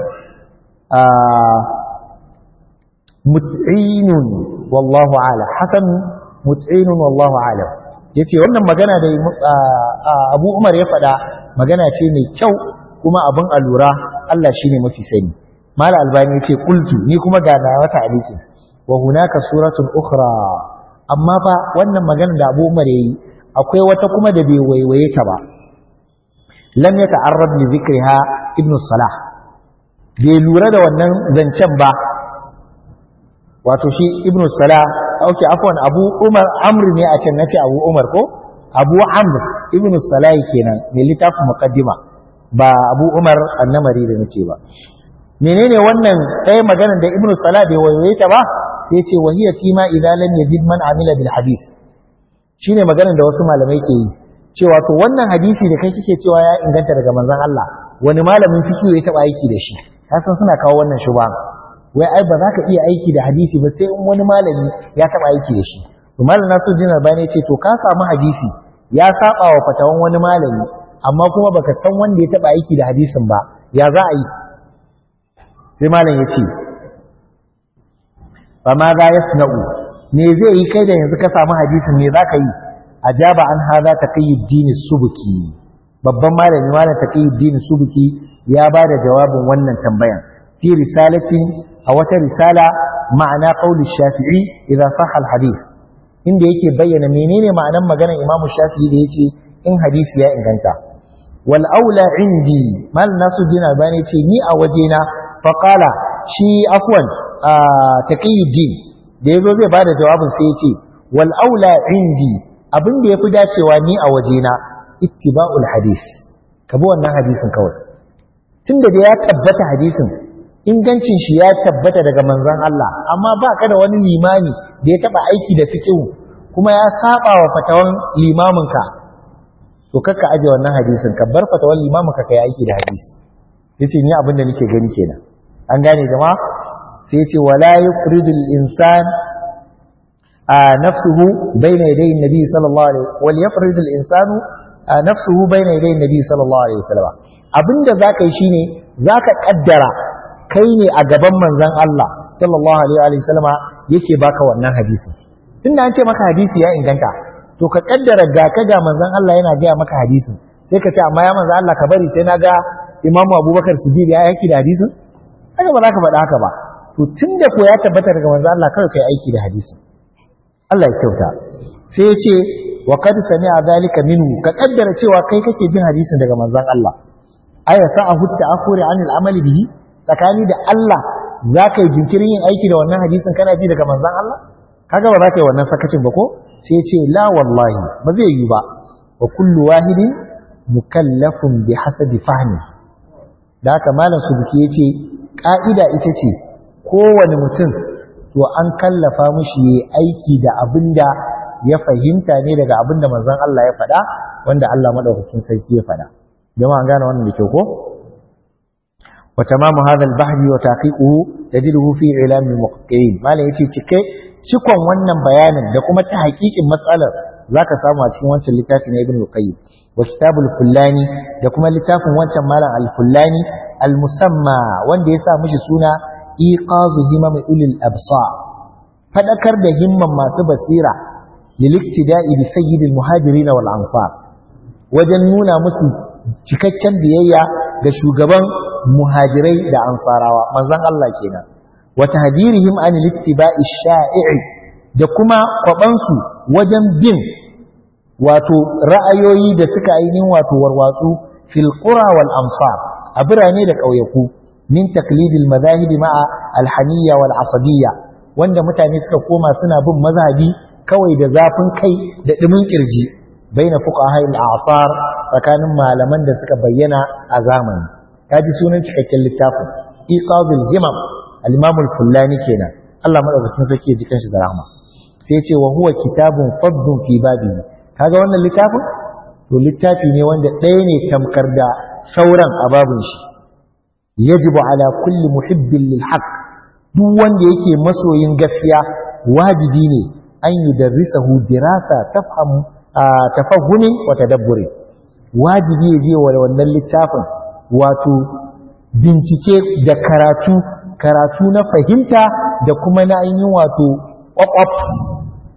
mut'inun wallahu ala hasan mut'inun wallahu ala yace wannan magana da Abu Umar ya faɗa magana ce mai kyau kuma abin alura Allah shine mafi sani Mala Albani yace qultu ni kuma ga na wata aliki wa hunaka suratun ukhra amma fa wannan magana da Abu Umar yayi akwai wata kuma da bai waiwaye ta ba lam yata'arrad li dhikriha ibn Salah bai lura da wannan zancen ba wato shi ibn Salah okay afwan Abu Umar Amr ne a can nace Abu Umar ko Abu Amr ibn Salah kenan mai littafin muqaddima ba Abu Umar annamari da nace ba menene wannan ɗaya maganar da ibn Salah bai waiwaye ta ba sai ce wahiya fi ma idza lam yajid man amila bil hadith shine maganar da wasu malamai ke yi cewa to wannan hadisi da kai kike cewa ya inganta daga manzon Allah wani malamin fiqh ya taba aiki da shi kasan suna kawo wannan shuba wai ai ba za ka iya aiki da hadisi ba sai in wani malami ya taba aiki da shi to malam Nasiruddin Albani ce to ka samu hadisi ya saba wa fatawan wani malami amma kuma baka san wanda ya taba aiki da hadisin ba ya za a yi sai malam ya ce fa ma za yasna'u me zai yi kai da yanzu ka samu hadisin me za ka yi ajaba an hada taqiyuddin subuki babban malami malam taqiyuddin subuki ya ba da jawabin wannan tambayan fi risalatin a wata risala ma'ana qauli shafi'i idza sahha al-hadith inda yake bayyana menene ma'anan maganar imamu shafi'i da yace in hadisi ya inganta wal aula indi mal nasuddin albani yace ni a wajena fa qala shi afwan taqiyuddin da yazo zai bada jawabin sai yace wal aula indi abin da yafi dacewa ni a wajena ittiba'ul hadith kabi wannan hadisin kawai tunda da ya tabbata hadisin ingancin shi ya tabbata daga manzon Allah amma ba ka da wani limami da ya taba aiki da fiqhu kuma ya saba wa fatawan limaminka to kakka aje wannan hadisin ka bar fatawan limaminka kai aiki da hadisi yace ni abin da nake gani kenan an gane jama'a sai yace wala yufridul insan a nafsuhu bayna yaday nabi sallallahu alaihi wal yufridul insanu nafsuhu bayna yaday nabi sallallahu alaihi wasallam abinda zaka yi shine zaka kaddara kai ne a gaban manzon Allah sallallahu alaihi wasallam yake baka wannan hadisi tunda an ce maka hadisi ya inganta to ka kaddara ga ka ga manzon Allah yana gaya maka hadisin sai ka ce amma ya manzon Allah ka bari sai na ga Imamu Abubakar Siddiq ya yaki da hadisin haka ba za ka faɗa haka ba to tunda ko ya tabbata daga manzon Allah kawai kai aiki da hadisin Allah ya kyauta sai ya ce wa qad sami'a dhalika minhu ka kaddara cewa kai kake jin hadisin daga manzon Allah aya sa'ahu ta'akhuri 'anil amali bihi tsakani da Allah za ka yi jinkirin yin aiki da wannan hadisin kana ji daga manzon Allah kaga ba za ka yi wannan sakacin ba ko sai ya ce la wallahi ba zai yi ba wa kullu wahidin mukallafun bi hasabi fahmi da haka malam subuki ya ce ka'ida ita ce kowane mutum to an kallafa mushi yi aiki da abin da ya fahimta ne daga abin da manzon Allah ya faɗa wanda Allah madaukakin sarki ya faɗa jama'a an gane wannan da kyau ko wa tamamu hadha al-bahri wa taqiquhu tajiduhu fi ilam al-muqtiin malam yace cike cikon wannan bayanin da kuma ta hakikin matsalar zaka samu a cikin wancan littafi na Ibn Qayyim wa kitabul Fullani da kuma littafin wancan malam al-Fullani al-musamma wanda ya sa mishi suna iqazu himam ulil absar fadakar da himman masu basira liliktida'i bi sayyidil muhajirin wal ansar wajen nuna musu cikakken biyayya ga shugaban muhajirai da ansarawa manzon Allah kenan wa tahdirihim an littiba'i sha'i'i da kuma kwabansu wajen bin wato ra'ayoyi da suka ainihin wato warwatsu fil qura wal amsar a birane da ƙauyaku min taklidil madhahibi ma'a alhaniyya wal asabiyya wanda mutane suka koma suna bin mazhabi kawai da zafin kai da dumin kirji baina fuqaha al asar tsakanin malaman da suka bayyana a zamani kaji sunan cikakken littafin iqazul himam al-imam al-fullani kenan Allah madaukakin sarki ya ji kanshi da rahma sai ya ce wa huwa kitabun fadhun fi babihi kaga wannan littafin to littafi ne wanda ɗaya ne tamkar da sauran a babun shi yajibu ala kulli muhibbin lil haqq duk wanda yake masoyin gaskiya wajibi ne an yudarrisahu dirasa tafhamu tafahumi wa tadabburi wajibi ya je wa wannan littafin wato bincike da karatu karatu na fahimta da kuma na ainihin wato ƙwaƙwaf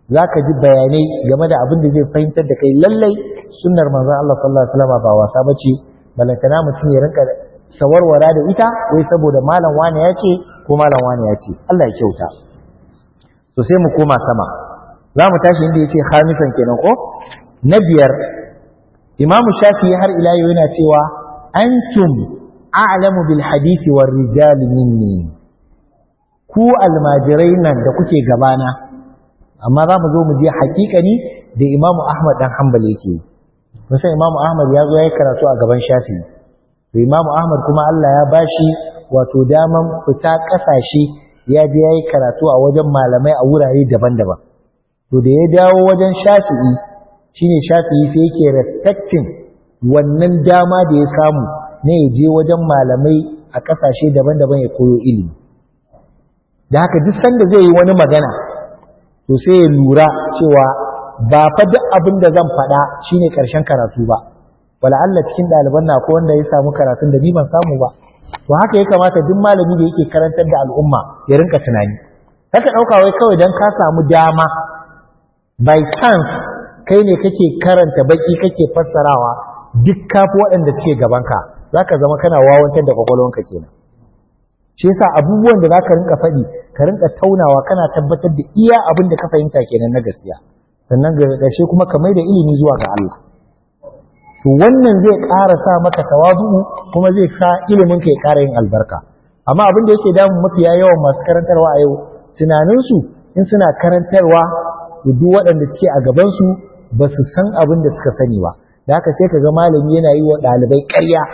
zaka ji bayanai game da abin da zai fahimtar da kai lallai sunnar manzon Allah sallallahu alaihi wasallam ba wasa bace balantana mutum ya rinka sawarwara da ita wai saboda malam wani ya ce ko malam wani ya ce Allah ya kyauta to sai mu koma sama za mu tashi inda ya ce hamisan kenan ko na biyar imamu shafi har ila yau yana cewa antum a'lamu bil hadisi war rijal minni ku almajirai nan da kuke gabana amma za mu zo mu je hakikani da imamu ahmad dan hanbal yake kusa imamu ahmad ya zo ya yi karatu a gaban shafi to imamu ahmad kuma allah ya bashi wato daman fita kasashe ya je ya yi karatu a wajen malamai a wurare daban-daban to da ya dawo wajen shafi'i shine shafi'i sai yake respecting wannan dama da ya samu na ya je wajen malamai a kasashe daban-daban ya koyo ilimi da haka duk sanda zai yi wani magana to sai ya lura cewa ba fa duk abin da zan faɗa shine ƙarshen karatu ba wala Allah cikin ɗaliban na ko wanda ya samu karatun da ni ban samu ba to haka ya kamata duk malami da yake karantar da al'umma ya rinka tunani haka ɗauka wai kawai don ka samu dama by chance kai ne kake karanta baki kake fassarawa duk kafi waɗanda suke gabanka za ka zama kana wawantar da kwakwalwanka kenan shi yasa abubuwan da za ka rinka faɗi ka rinka taunawa kana tabbatar da iya abin da ka fahimta kenan na gaskiya sannan ga ƙarshe kuma ka mai da ilimi zuwa ga Allah to wannan zai ƙara sa maka tawazu kuma zai sa ilimin ka ya ƙara yin albarka amma abin da yake damun mafiya yawan masu karantarwa a yau tunaninsu in suna karantarwa da duk waɗanda suke a gabansu ba su san abin da suka sani ba da haka sai ka ga malami yana yi wa ɗalibai ƙarya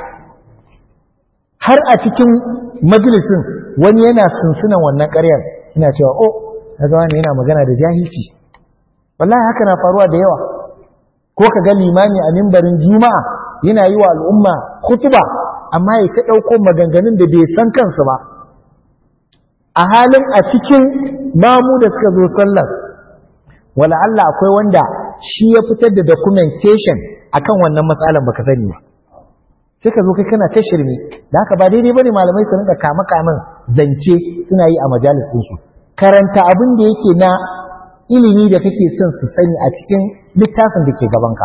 har a cikin majalisin wani yana sunsunan wannan ƙaryar ina cewa oh kaga wani yana magana da jahilci wallahi haka na faruwa da yawa ko ka ga limami a mimbarin juma'a yana yi wa al'umma kutuba amma ya ta ɗauko maganganun da bai san kansu ba a halin a cikin mamu da suka zo sallar wala Allah akwai wanda shi ya fitar da documentation akan wannan matsalan baka sani ba sai ka zo kai kana ta shirme da haka ba daidai bane malamai su rinka kama kaman zance suna yi a majalisun su karanta abin da yake na ilimi da kake son su sani a cikin littafin da ke gabanka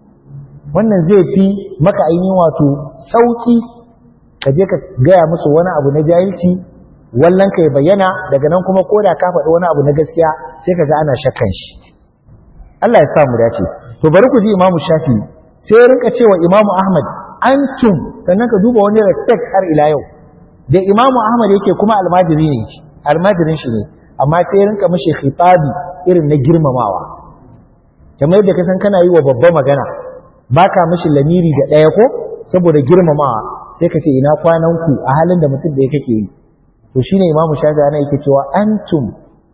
wannan zai fi maka ainihin wato sauki ka je ka gaya musu wani abu na jahilci wallan ka ya bayyana daga nan kuma ko da ka faɗi wani abu na gaskiya sai ka ga ana shakkan shi Allah ya sa mu dace to bari ku ji Imam Shafi sai ya rinka cewa Imam Ahmad antum sannan ka duba wani respect har ila yau da Imam Ahmad yake kuma almajiri ne almajirin shi ne amma sai ya rinka mishi khitabi irin na girmamawa kamar yadda ka san kana yi wa babba magana baka mishi lamiri da ɗaya ko saboda girmamawa sai ka ce ina kwanan ku a halin da mutum da kake yi to shine imamu shafi ana yake cewa antum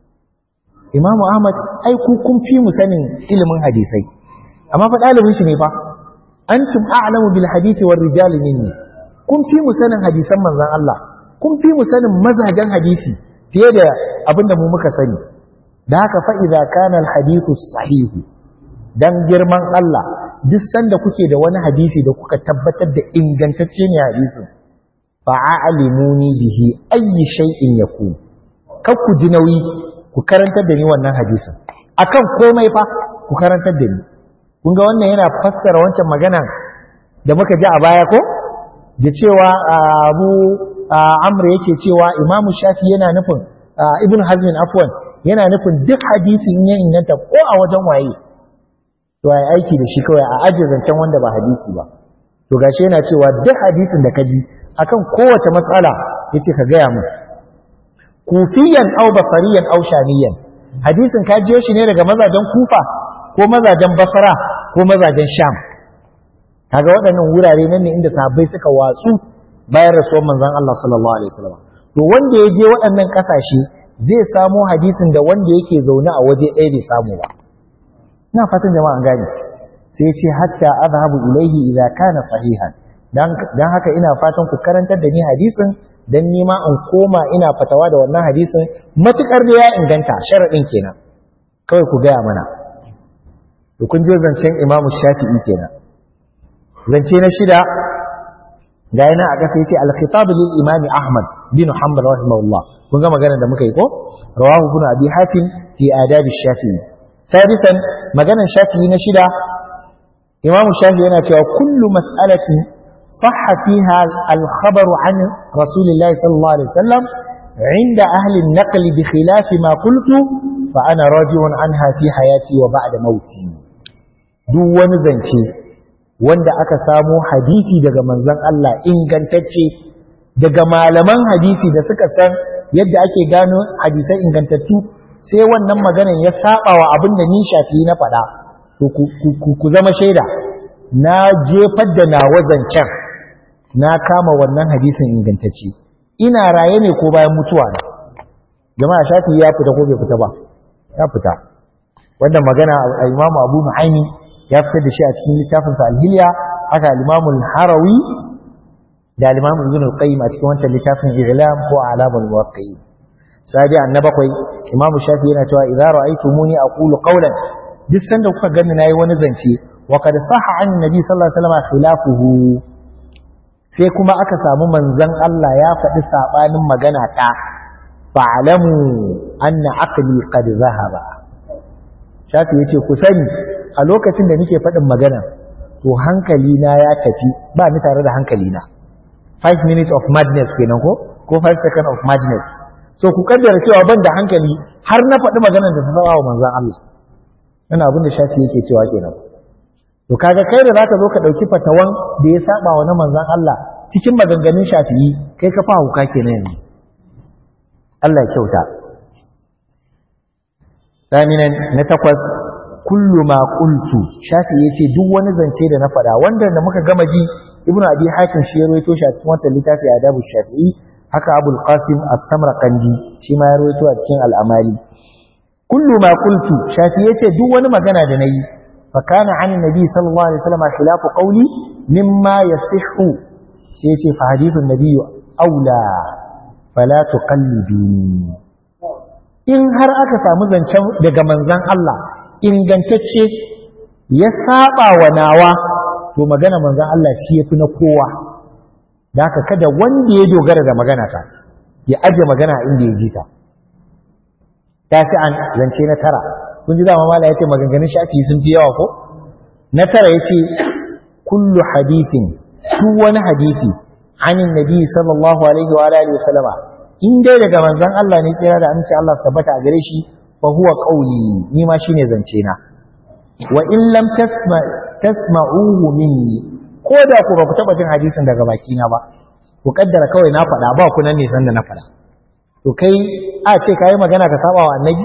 imamu ahmad ai ku kun fi mu sanin ilimin hadisai amma fa ɗalibin shi ne fa antum a'lamu bil hadisi war rijal minni kun fi mu sanin hadisan manzon Allah kun fi mu sanin mazajen hadisi fiye da abinda mu muka sani da haka fa idza kana al hadithu sahihu dan girman Allah duk sanda kuke da wani hadisi da kuka tabbatar da ingantacce ne hadisin fa'alimuni bihi ayyi shay'in yakun kar ku ji nauyi ku karantar da ni wannan hadisin akan komai fa ku karantar da ni kun ga wannan yana fassara wancan magana da muka ji a baya ko da cewa Abu Amr yake cewa Imam Shafi yana nufin Ibn Hazm afwan yana nufin duk hadisi in ya inganta ko a wajen waye to ai aiki da shi kawai a ajiye zancen wanda ba hadisi ba to gashi yana cewa duk hadisin da ka ji akan kowace matsala yace ka gaya mu kufiyan aw basariyan aw shamiyan hadisin ka jiyo shi ne daga mazajen kufa ko mazajen basra ko mazajen sham kaga waɗannan wurare nan ne inda sahabbai suka watsu bayan rasuwar manzon Allah sallallahu alaihi wasallam to wanda ya je waɗannan ƙasashe zai samo hadisin da wanda yake zaune a waje ɗaya bai samu ba ina fatan jama'a an gane sai ce hatta azhabu ilaihi idza kana sahihan dan haka ina fatan ku karantar da ni hadisin dan nima in koma ina fatawa da wannan hadisin matukar da ya inganta sharadin kenan kawai ku gaya mana to kun je zancen Imam Shafi'i kenan zance na shida ga yana a kasa yace al-khitab lil Imam Ahmad bin Hanbal rahimahullah kun ga magana da muka yi ko rawahu ibn Abi Hatim fi adab Shafi'i sadisan maganan shafi'i na shida imamu shafi yana cewa kullu mas'alati sahha fiha al-khabaru an rasulillahi sallallahu alaihi wasallam عند أهل النقل بخلاف ما قلت فأنا راجع عنها في حياتي وبعد موتي duk wani zance wanda aka samo hadisi daga manzon Allah ingantacce daga malaman hadisi da suka san yadda ake gano hadisai ingantattu sai wannan maganan ya saba wa abin da ni shafi na faɗa to ku zama shaida na jefar da nawa zancen na kama wannan hadisin ingantacce ina raye ne ko bayan mutuwa ne jama'a shafi ya fita ko bai fita ba ya fita wannan magana Imam Abu Nu'aymi ya fitar da shi a cikin littafin sa Al-Hilya haka Imam Al-Harawi da Imam Ibn Al-Qayyim a cikin wancan littafin I'lam ko Alamul Muwaqqi'in sabi annabakwai Imam Shafi yana cewa idza ra'aytumuni aqulu qawlan duk sanda kuka gani nayi wani zance wa qad sahha an nabi sallallahu alaihi wasallam khilafuhu sai kuma aka samu manzon Allah ya faɗi saɓanin magana ta fa'alamu anna aqli qad zahaba shafi yace ku sani a lokacin da nake faɗin magana to hankali na ya tafi ba ni tare da hankali na 5 minutes of madness kenan ko ko 5 seconds of madness so ku kaddara cewa ban da hankali har na faɗi maganar da ta saba wa manzon Allah ina abin da shafi yake cewa kenan to kaga kai da zaka zo ka dauki fatawan da ya saba wa na manzon Allah cikin maganganun shafi'i kai ka fa huka kenan yanzu Allah ya kyauta Daminan na takwas kullu ma qultu shafi'i yace duk wani zance da na faɗa wanda da muka gama ji Ibn Abi Hatim shi ya rawaito shi a cikin wannan littafi Adabu Shafi'i haka Abul Qasim As-Samarqandi shi ma ya rawaito a cikin Al-Amali kullu ma qultu shafi'i yace duk wani magana da nayi فكان عن النبي صلى الله عليه وسلم خلاف قولي مما يصح سيتي فحديث النبي أولى فلا تقلدوني in har aka samu zancen daga manzan Allah ingantacce ya saba wa nawa to magana manzan Allah shi yafi na kowa da haka kada wanda ya dogara da magana ta ya aje magana inda ya ji ta ta ci an zance na tara kun ji dama mala yace maganganun shafi sun fi yawa ko na tara yace kullu hadithin duk wani hadisi anin nabi sallallahu alaihi wa alihi wa sallama in dai daga manzon Allah ne tsira da aminci Allah sabata a gare shi fa huwa qawli ni ma shine zance na wa in lam tasma tasma'uhu minni ko da ku ba ku taba jin hadisin daga baki na ba ku kaddara kawai na faɗa ba ku nan ne san da na faɗa to kai a ce kai magana ka saba wa annabi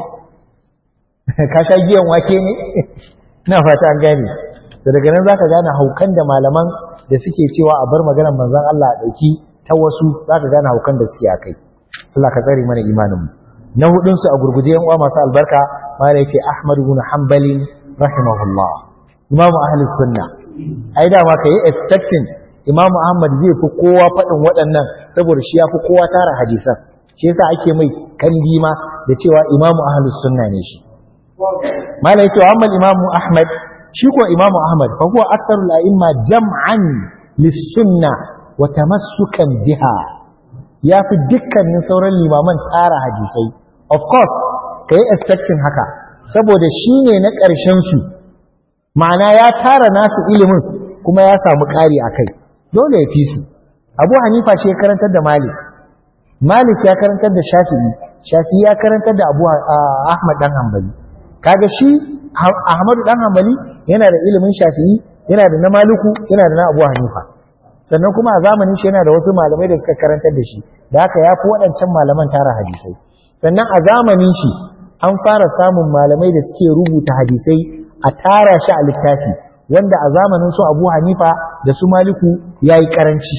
ka sha giyan wake ne ina fata an gane da daga nan zaka gane haukan da malaman da suke cewa a bar maganar manzon Allah a dauki ta wasu zaka gane haukan da suke akai Allah ka tsare mana imanin mu na hudun su a gurguje yan uwa masu albarka mala yace Ahmad ibn Hanbal rahimahullah imamu ahli sunna ai da ma kai expecting imamu Ahmad zai fi kowa faɗin waɗannan saboda shi ya fi kowa tara hadisan shi yasa ake mai kandi ma da cewa imamu ahli sunna ne shi malai cewa amma imamu ahmad shi ko imamu ahmad fa huwa aktharul a'imma jam'an lis-sunna wa tamassukan biha yafi dukkanin sauran limaman tsara hadisai of course kai expecting haka saboda shine na ƙarshen su ma'ana ya tara nasu ilimin kuma ya samu ƙari akai dole ya fi su abu hanifa shi ya karantar da malik malik ya karantar da shafi'i shafi'i ya karantar da abu ahmad dan hanbali kaga shi Ahmadu dan Hanbali yana da ilimin Shafi'i yana da na Maliku yana da na Abu Hanifa sannan kuma a zamanin shi yana da wasu malamai da suka karantar da shi da haka yafi waɗancan malaman tara hadisai sannan a zamanin shi an fara samun malamai da suke rubuta hadisai a tara shi a littafi wanda a zamanin su Abu Hanifa da su Maliku yayi karanci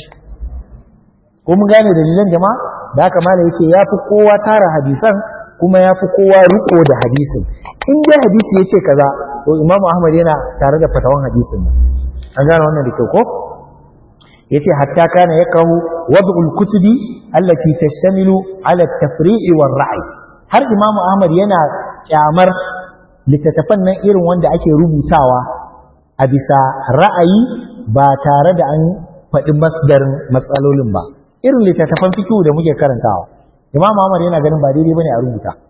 ko mun gane dalilan jama'a da haka malai yace yafi kowa tara hadisan kuma ya fi kowa riko da hadisin in dai hadisi ya ce kaza to imamu ahmad yana tare da fatawan hadisin nan an gane wannan da kyau ko ya ce hatta kana ya kawo wad'ul kutubi allati tashtamilu ala tafri'i war ra'i har imamu ahmad yana kyamar littattafan nan irin wanda ake rubutawa a bisa ra'ayi ba tare da an faɗi masdarin matsalolin ba irin littattafan fikihu da muke karantawa imam Ahmad yana ganin ba daidai bane a rubuta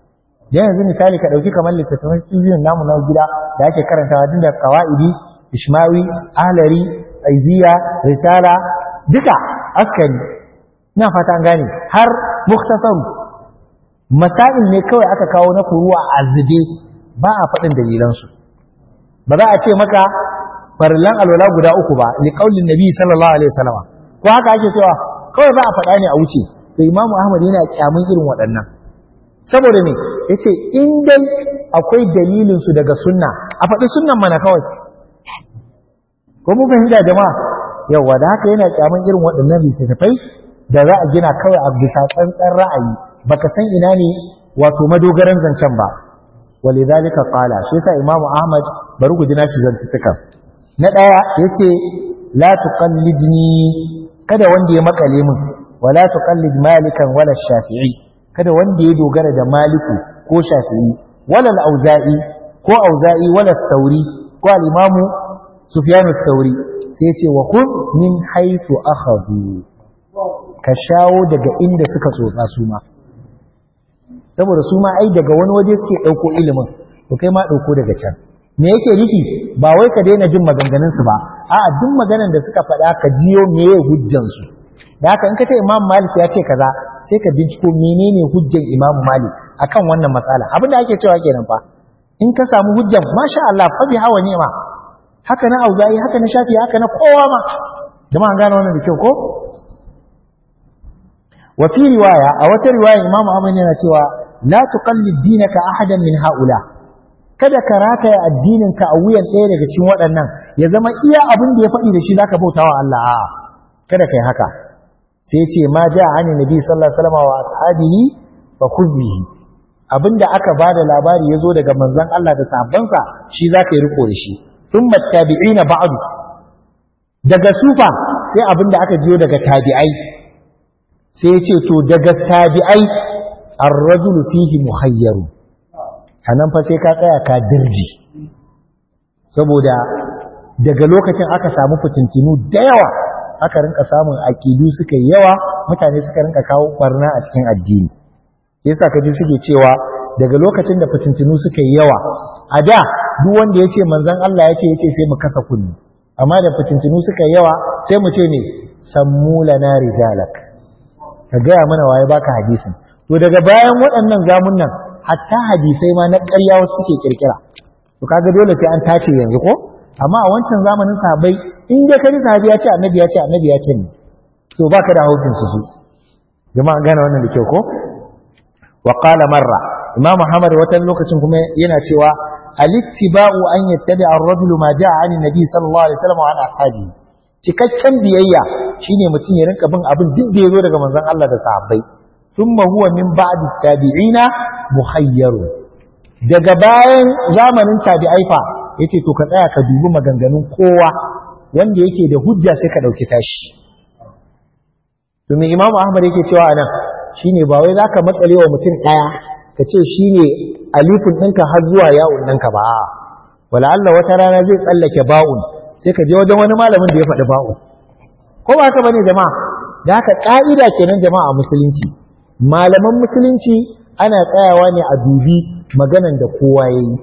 yanzu misali ka ɗauki kamar littattafan fiziyon namu na gida da ake karantawa tun da kawa'idi ishmawi ahlari aiziya risala duka askari ina fata an gane har muktasaru masail ne kawai aka kawo na furuwa a zube ba a faɗin dalilansu ba za a ce maka farillan alwala guda uku ba li qaulin nabi sallallahu alaihi wasallam ko haka ake cewa kawai ba a faɗa ne a wuce to imamu ahmad yana kyamun irin waɗannan saboda me yace in dai akwai dalilin su daga sunna a faɗi sunnan mana kawai ko mun fahimta jama'a yawa da haka yana kyamun irin waɗannan littattafai da za a gina kawai a bisa tsantsan ra'ayi baka san ina ne wato madogaran zancen ba walidhalika qala shi yasa imamu ahmad bari ku ji nashi zantuttukan na daya yace la tuqallidni kada wanda ya makale min wala tuqallid malikan wala shafi'i kada wanda ya dogara da maliku ko shafi'i wala al-auza'i ko auza'i wala thauri ko al-imamu sufyan ath-thauri sai yace wa khudh min haythu akhadhu ka shawo daga inda suka tsotsa su ma saboda su ma ai daga wani waje suke ɗauko ilimin to kai ma ɗauko daga can me yake nufi ba wai ka daina jin maganganunsu ba a'a duk maganan da suka faɗa ka jiyo meye hujjansu da haka in ka ce imam malik ya ce kaza sai ka binciko menene hujjan imam malik akan wannan matsala abin da ake cewa kenan fa in ka samu hujjan masha Allah fa bi hawa ni'ma haka na auza'i haka na shafi haka na kowa ma jama'a gane wannan da kyau ko wa fi riwaya a wata riwaya imam ahmad yana cewa la tuqallid dinaka ahadan min haula kada ka rataya addininka a wuyan ɗaya daga cikin waɗannan ya zama iya abin da ya faɗi da shi zaka bautawa Allah a'a kada kai haka sai ya ce ma ja an nabi sallallahu alaihi wasallam wa ashabihi fa khudhihi abinda aka bada labari yazo daga manzon Allah da sahabbansa shi zaka yi riko da shi thumma tabi'ina ba'du daga sufa sai abinda aka jiyo daga tabi'ai sai ya ce to daga tabi'ai ar-rajulu fihi muhayyaru anan fa sai ka tsaya ka dirji saboda daga lokacin aka samu fitintinu da yawa aka rinka samun aƙidu suka yi yawa mutane suka rinka kawo barna a cikin addini yasa kaji suke cewa daga lokacin da fitintinu suka yi yawa a da duk wanda ya ce manzon Allah ya ce ya ce sai mu kasa kunni amma da fitintinu suka yi yawa sai mu ce ne sammu lana rijalak ka gaya mana waye baka hadisin to daga bayan waɗannan zamun nan hatta hadisai ma na ƙarya wasu suke kirkira to kaga dole sai an tace yanzu ko amma a wancan zamanin sahabbai in dai kaji sahabi ya ce annabi ya ce annabi ya ce ne to baka da haukin su su jama'a gane wannan da kyau ko wa qala marra imam muhammad wata lokacin kuma yana cewa alittiba'u an yattabi ar-rajulu ma ja'a an nabi sallallahu alaihi wasallam wa an ashabi cikakken biyayya shine mutum ya rinka bin abin duk da yazo daga manzon Allah da sahabbai thumma huwa min ba'di tabi'ina muhayyaru daga bayan zamanin tabi'ai fa yace to ka tsaya ka dubi maganganun kowa wanda yake da hujja sai ka dauki tashi to me imamu ahmad yake cewa anan shine ba wai zaka matsale wa mutum daya ka ce shine alifin ɗinka har zuwa ya'un ɗinka ba wala Allah wata rana zai tsallake ba'un sai ka je wajen wani malamin da ya faɗi ba'un ko ba haka bane jama'a da haka ka'ida kenan jama'a a musulunci malaman musulunci ana tsayawa ne a dubi maganan da kowa yayi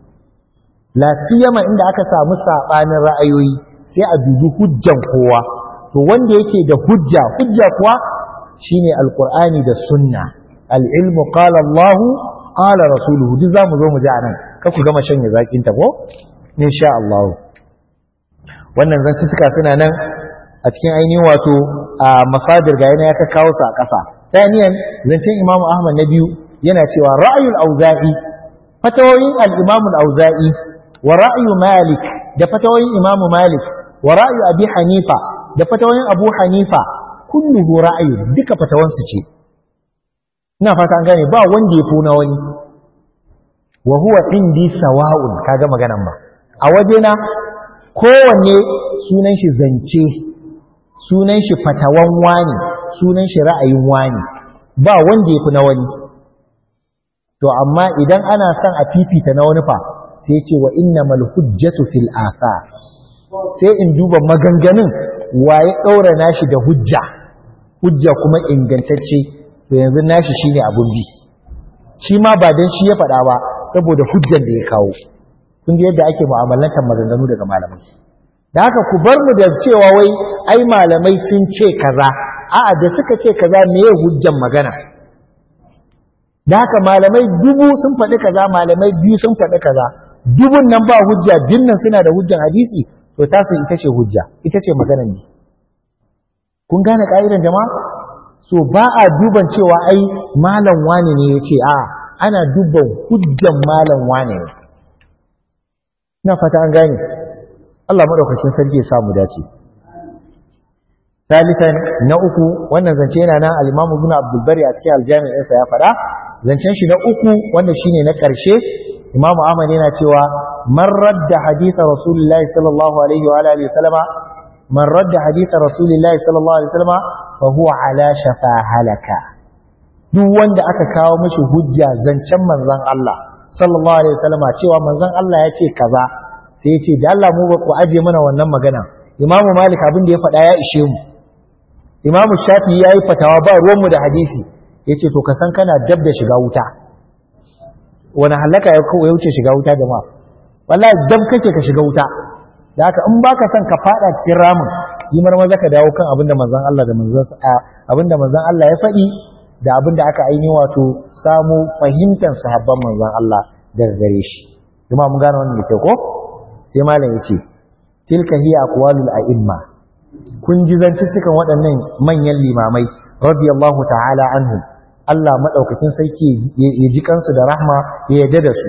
la siyama inda aka samu sabanin ra'ayoyi sai a dubi hujjan kowa to wanda yake da hujja hujja kuwa shine alqur'ani da sunna al-ilmu qala Allah qala rasuluhu duk zamu zo mu ji anan ka ku gama shanye zakin ta ko insha Allah wannan zantuttuka suna nan a cikin ainihin wato a masadir ga yana ya ka kawo su a ƙasa thaniyan zancen Imam Ahmad na biyu yana cewa ra'ayul auza'i fatawoyin al-Imam al-Auza'i wa ra'yu Malik da fatawoyin Imam Malik wa ra'yu Abi Hanifa da fatawoyin Abu Hanifa kulluhu ra'ayu duka fatawansu ce ina fata an gane ba wanda ya funa wani wa huwa indi sawa'un kaga maganan ba a wajena kowanne sunan shi zance sunan shi fatawan wani sunan shi ra'ayin wani ba wanda ya funa wani to amma idan ana son a fifita na wani fa sai ce wa innamal hujjatu fil athar sai in duba maganganun waye ɗaura nashi da hujja hujja kuma ingantacce to yanzu nashi shine abun bi shi ma ba dan shi ya faɗa ba saboda hujjar da ya kawo kun ji yadda ake mu'amalantar maganganu daga malamai da haka ku bar mu da cewa wai ai malamai sun ce kaza a'a da suka ce kaza me ya hujjan magana da haka malamai dubu sun faɗi kaza malamai biyu sun faɗi kaza dubun nan ba hujja dinnan suna da hujjan hadisi to tasu ita ce hujja ita ce maganar ne kun gane ka'idan jama'a so ba a duban cewa ai malam wane ne ya ce a ana duban hujjan malam wane ne ina fata an gane Allah maɗaukacin sarki ya samu dace Salisan na uku wannan zance yana nan al-Imam Ibn Abdul Bari a cikin al-Jami' ɗinsa ya faɗa zancen shi na uku wanda shine na ƙarshe Imam Ahmad yana cewa man radda hadith Rasulullahi sallallahu alaihi wa alihi wasallama man radda hadith Rasulullahi sallallahu alaihi wasallama fa huwa ala shafa halaka duk wanda aka kawo mishi hujja zancen manzon Allah sallallahu alaihi wasallama cewa manzon Allah ya ce kaza sai ya ce da Allah mu ba ku aje mana wannan magana Imam Malik abin da ya faɗa ya ishe mu Imam Shafi ya yi fatawa ba ruwanmu da hadisi ya ce to ka san kana dab da shiga wuta wani halaka ya wuce shiga wuta jama'a wallahi dab kake ka shiga wuta da haka in baka son ka fada cikin ramin yi marmaza ka dawo kan abinda manzon Allah da manzon abinda manzon Allah ya faɗi da abinda aka aini wato samu fahimtar sahabban manzon Allah daga gare shi jama'a mun gane wannan da ke ko sai malam ya ce tilka hiya aqwalul a'imma kun ji zantuttukan waɗannan manyan limamai radiyallahu ta'ala anhum Allah madaukakin sarki ya ji kansu da rahma ya yarda da su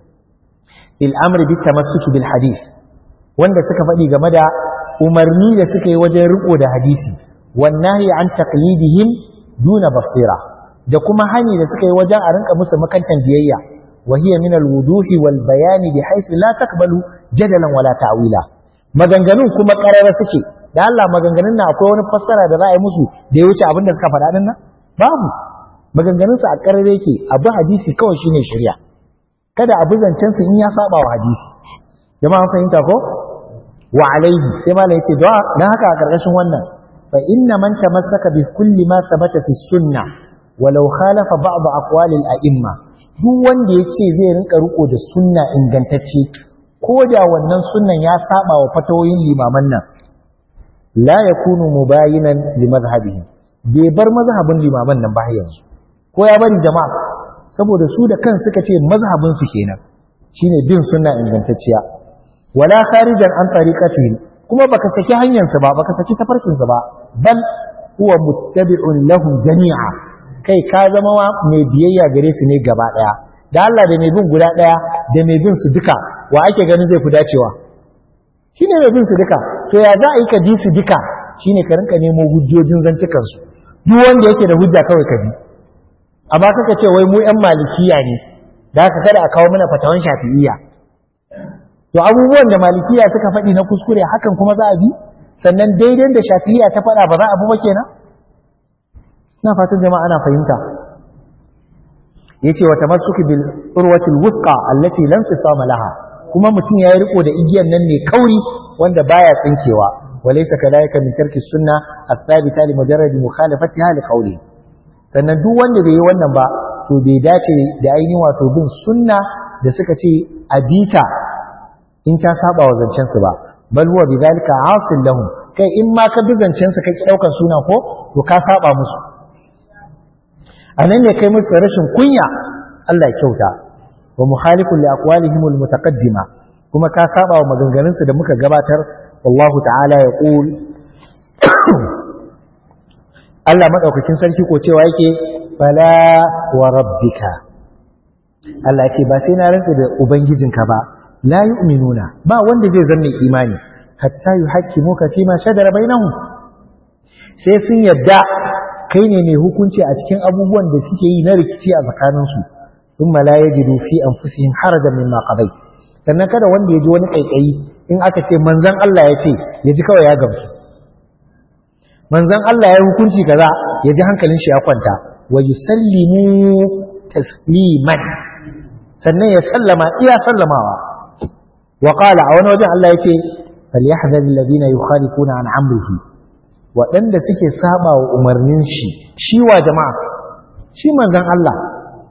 il amri bit tamassuki bil hadith wanda suka faɗi game da umarni da suka yi wajen riko da hadisi wannahi an taqlidihim duna basira da kuma hani da suka yi wajen a rinka musu makantan biyayya wa hiya min al wuduhi wal bayani bi haythu la taqbalu jadalan wala ta'wila maganganun kuma karara suke da Allah maganganun na akwai wani fassara da za a yi musu da ya wuce abin da suka faɗa nan babu maganganun su a karare yake abu hadisi kawai shine shari'a kada abu zancen su in ya saba wa hadisi jama'a an fahimta ko wa alaihi sai malam yace da dan haka a karkashin wannan fa inna man tamassaka bi kulli ma thabata fi sunna walau khalafa ba'd aqwalil a'imma duk wanda yace zai rinka riko da sunna ingantacce ko da wannan sunnan ya saba wa fatawoyin limaman nan la yakunu mubayinan li madhhabihi bai bar mazhabin limaman nan ba yanzu ko ya bari jama'a saboda su da kan suka ce mazhabin su kenan shine bin sunna ingantacciya wala kharijan an tariqatihi kuma baka saki hanyar sa ba baka saki tafarkin sa ba bal huwa muttabi'un lahum jami'a kai ka zama mai biyayya gare su ne gaba daya da Allah da mai bin guda daya da mai bin su duka wa ake ganin zai fi dacewa shine mai bin su duka to ya za a yi ka bi su duka shine ka rinka nemo hujjojin zantukan su duk wanda yake da hujja kawai ka bi amma kaka ce wai mu yan malikiya ne da haka kada a kawo mana fatawan shafi'iyya to abubuwan da malikiya suka faɗi na kuskure hakan kuma za a bi sannan daidai da shafi'iyya ta faɗa ba za a bi ba kenan ina fatan jama'a ana fahimta yace wa tamassuki bil urwati al wusqa allati lam tisama laha kuma mutum ya riko da igiyan nan ne kauri wanda baya tsinkewa walaysa kadhalika min tarki sunna athabita li mujarrad mukhalafatiha li qawli sannan duk wanda bai yi wannan ba to bai dace da ainihin wato bin sunna da suka ce abita in ta saba wa zancen su ba bal huwa bidhalika asil lahum kai in ma ka bi zancen su kake daukar suna ko to ka saba musu anan ne kai musu rashin kunya Allah ya kyauta wa mukhalifun li aqwalihim al mutaqaddima kuma ka saba wa maganganun su da muka gabatar wallahu ta'ala ya qul Allah madaukakin sarki ko cewa yake fala wa rabbika Allah ce ba sai na rantsa da ubangijinka ba la yu'minuna ba wanda zai zanne imani hatta yuhaqqimuka fima shajara bainahum sai sun yadda kai ne mai hukunci a cikin abubuwan da suke yi na rikici a tsakaninsu thumma la yajidu fi anfusihim harajan mimma qadayt sannan kada wanda ya ji wani kaikayi in aka ce manzon Allah ya ce ya ji kawai ya gamsu manzon Allah ya hukunci kaza ya ji hankalin shi ya kwanta wa yusallimu tasliman sannan ya sallama iya sallamawa wa qala a wani wajen Allah yace falyahdhar alladhina yukhalifuna an amrihi waɗanda suke saba wa umarnin shi shi wa jama'a shi manzon Allah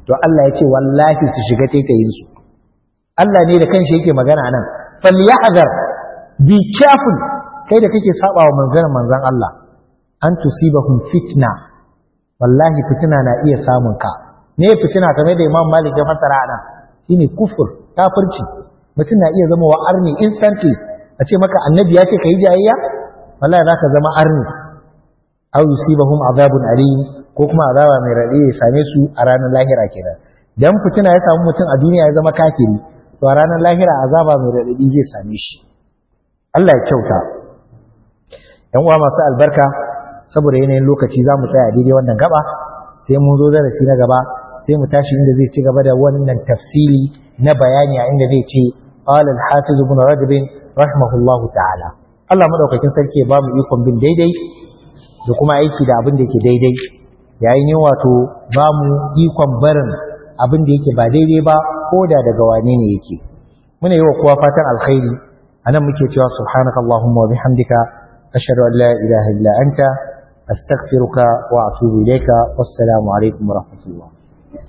to Allah ya ce wallahi su shiga taitayin su Allah ne da kanshi yake magana nan falyahzar be careful kai da kake saba wa manzon manzon Allah an tusibahum fitna wallahi fitina na iya samun ka ne fitina kamar da Imam Malik ya fasara nan shine kufur kafirci mutum na iya zama wa arni instantly a ce maka annabi ya ce kai jayayya wallahi zaka zama arni aw yusibahum azabun alim ko kuma azaba mai radi ya same su a ranar lahira kenan dan fitina ya samu mutum a duniya ya zama kafiri to a ranar lahira azaba mai radadi zai same shi Allah ya kyauta yan uwa masu albarka saboda yanayin lokaci za mu tsaya daidai wannan gaba sai mun zo darasi na gaba sai mu tashi inda zai ci gaba da wannan tafsiri na bayani a inda zai ce qala al-hafiz ibn rajab rahimahullahu ta'ala Allah madaukakin sarki ya ba mu ikon bin daidai da kuma aiki da abin da yake daidai yayin yin wato ba mu ikon barin abin da yake ba daidai ba ko da daga wane ne yake muna yi wa kowa fatan alkhairi anan muke cewa subhanakallahumma wa bihamdika ashhadu an la ilaha illa anta astaghfiruka wa atubu ilayka wassalamu alaikum wa rahmatullah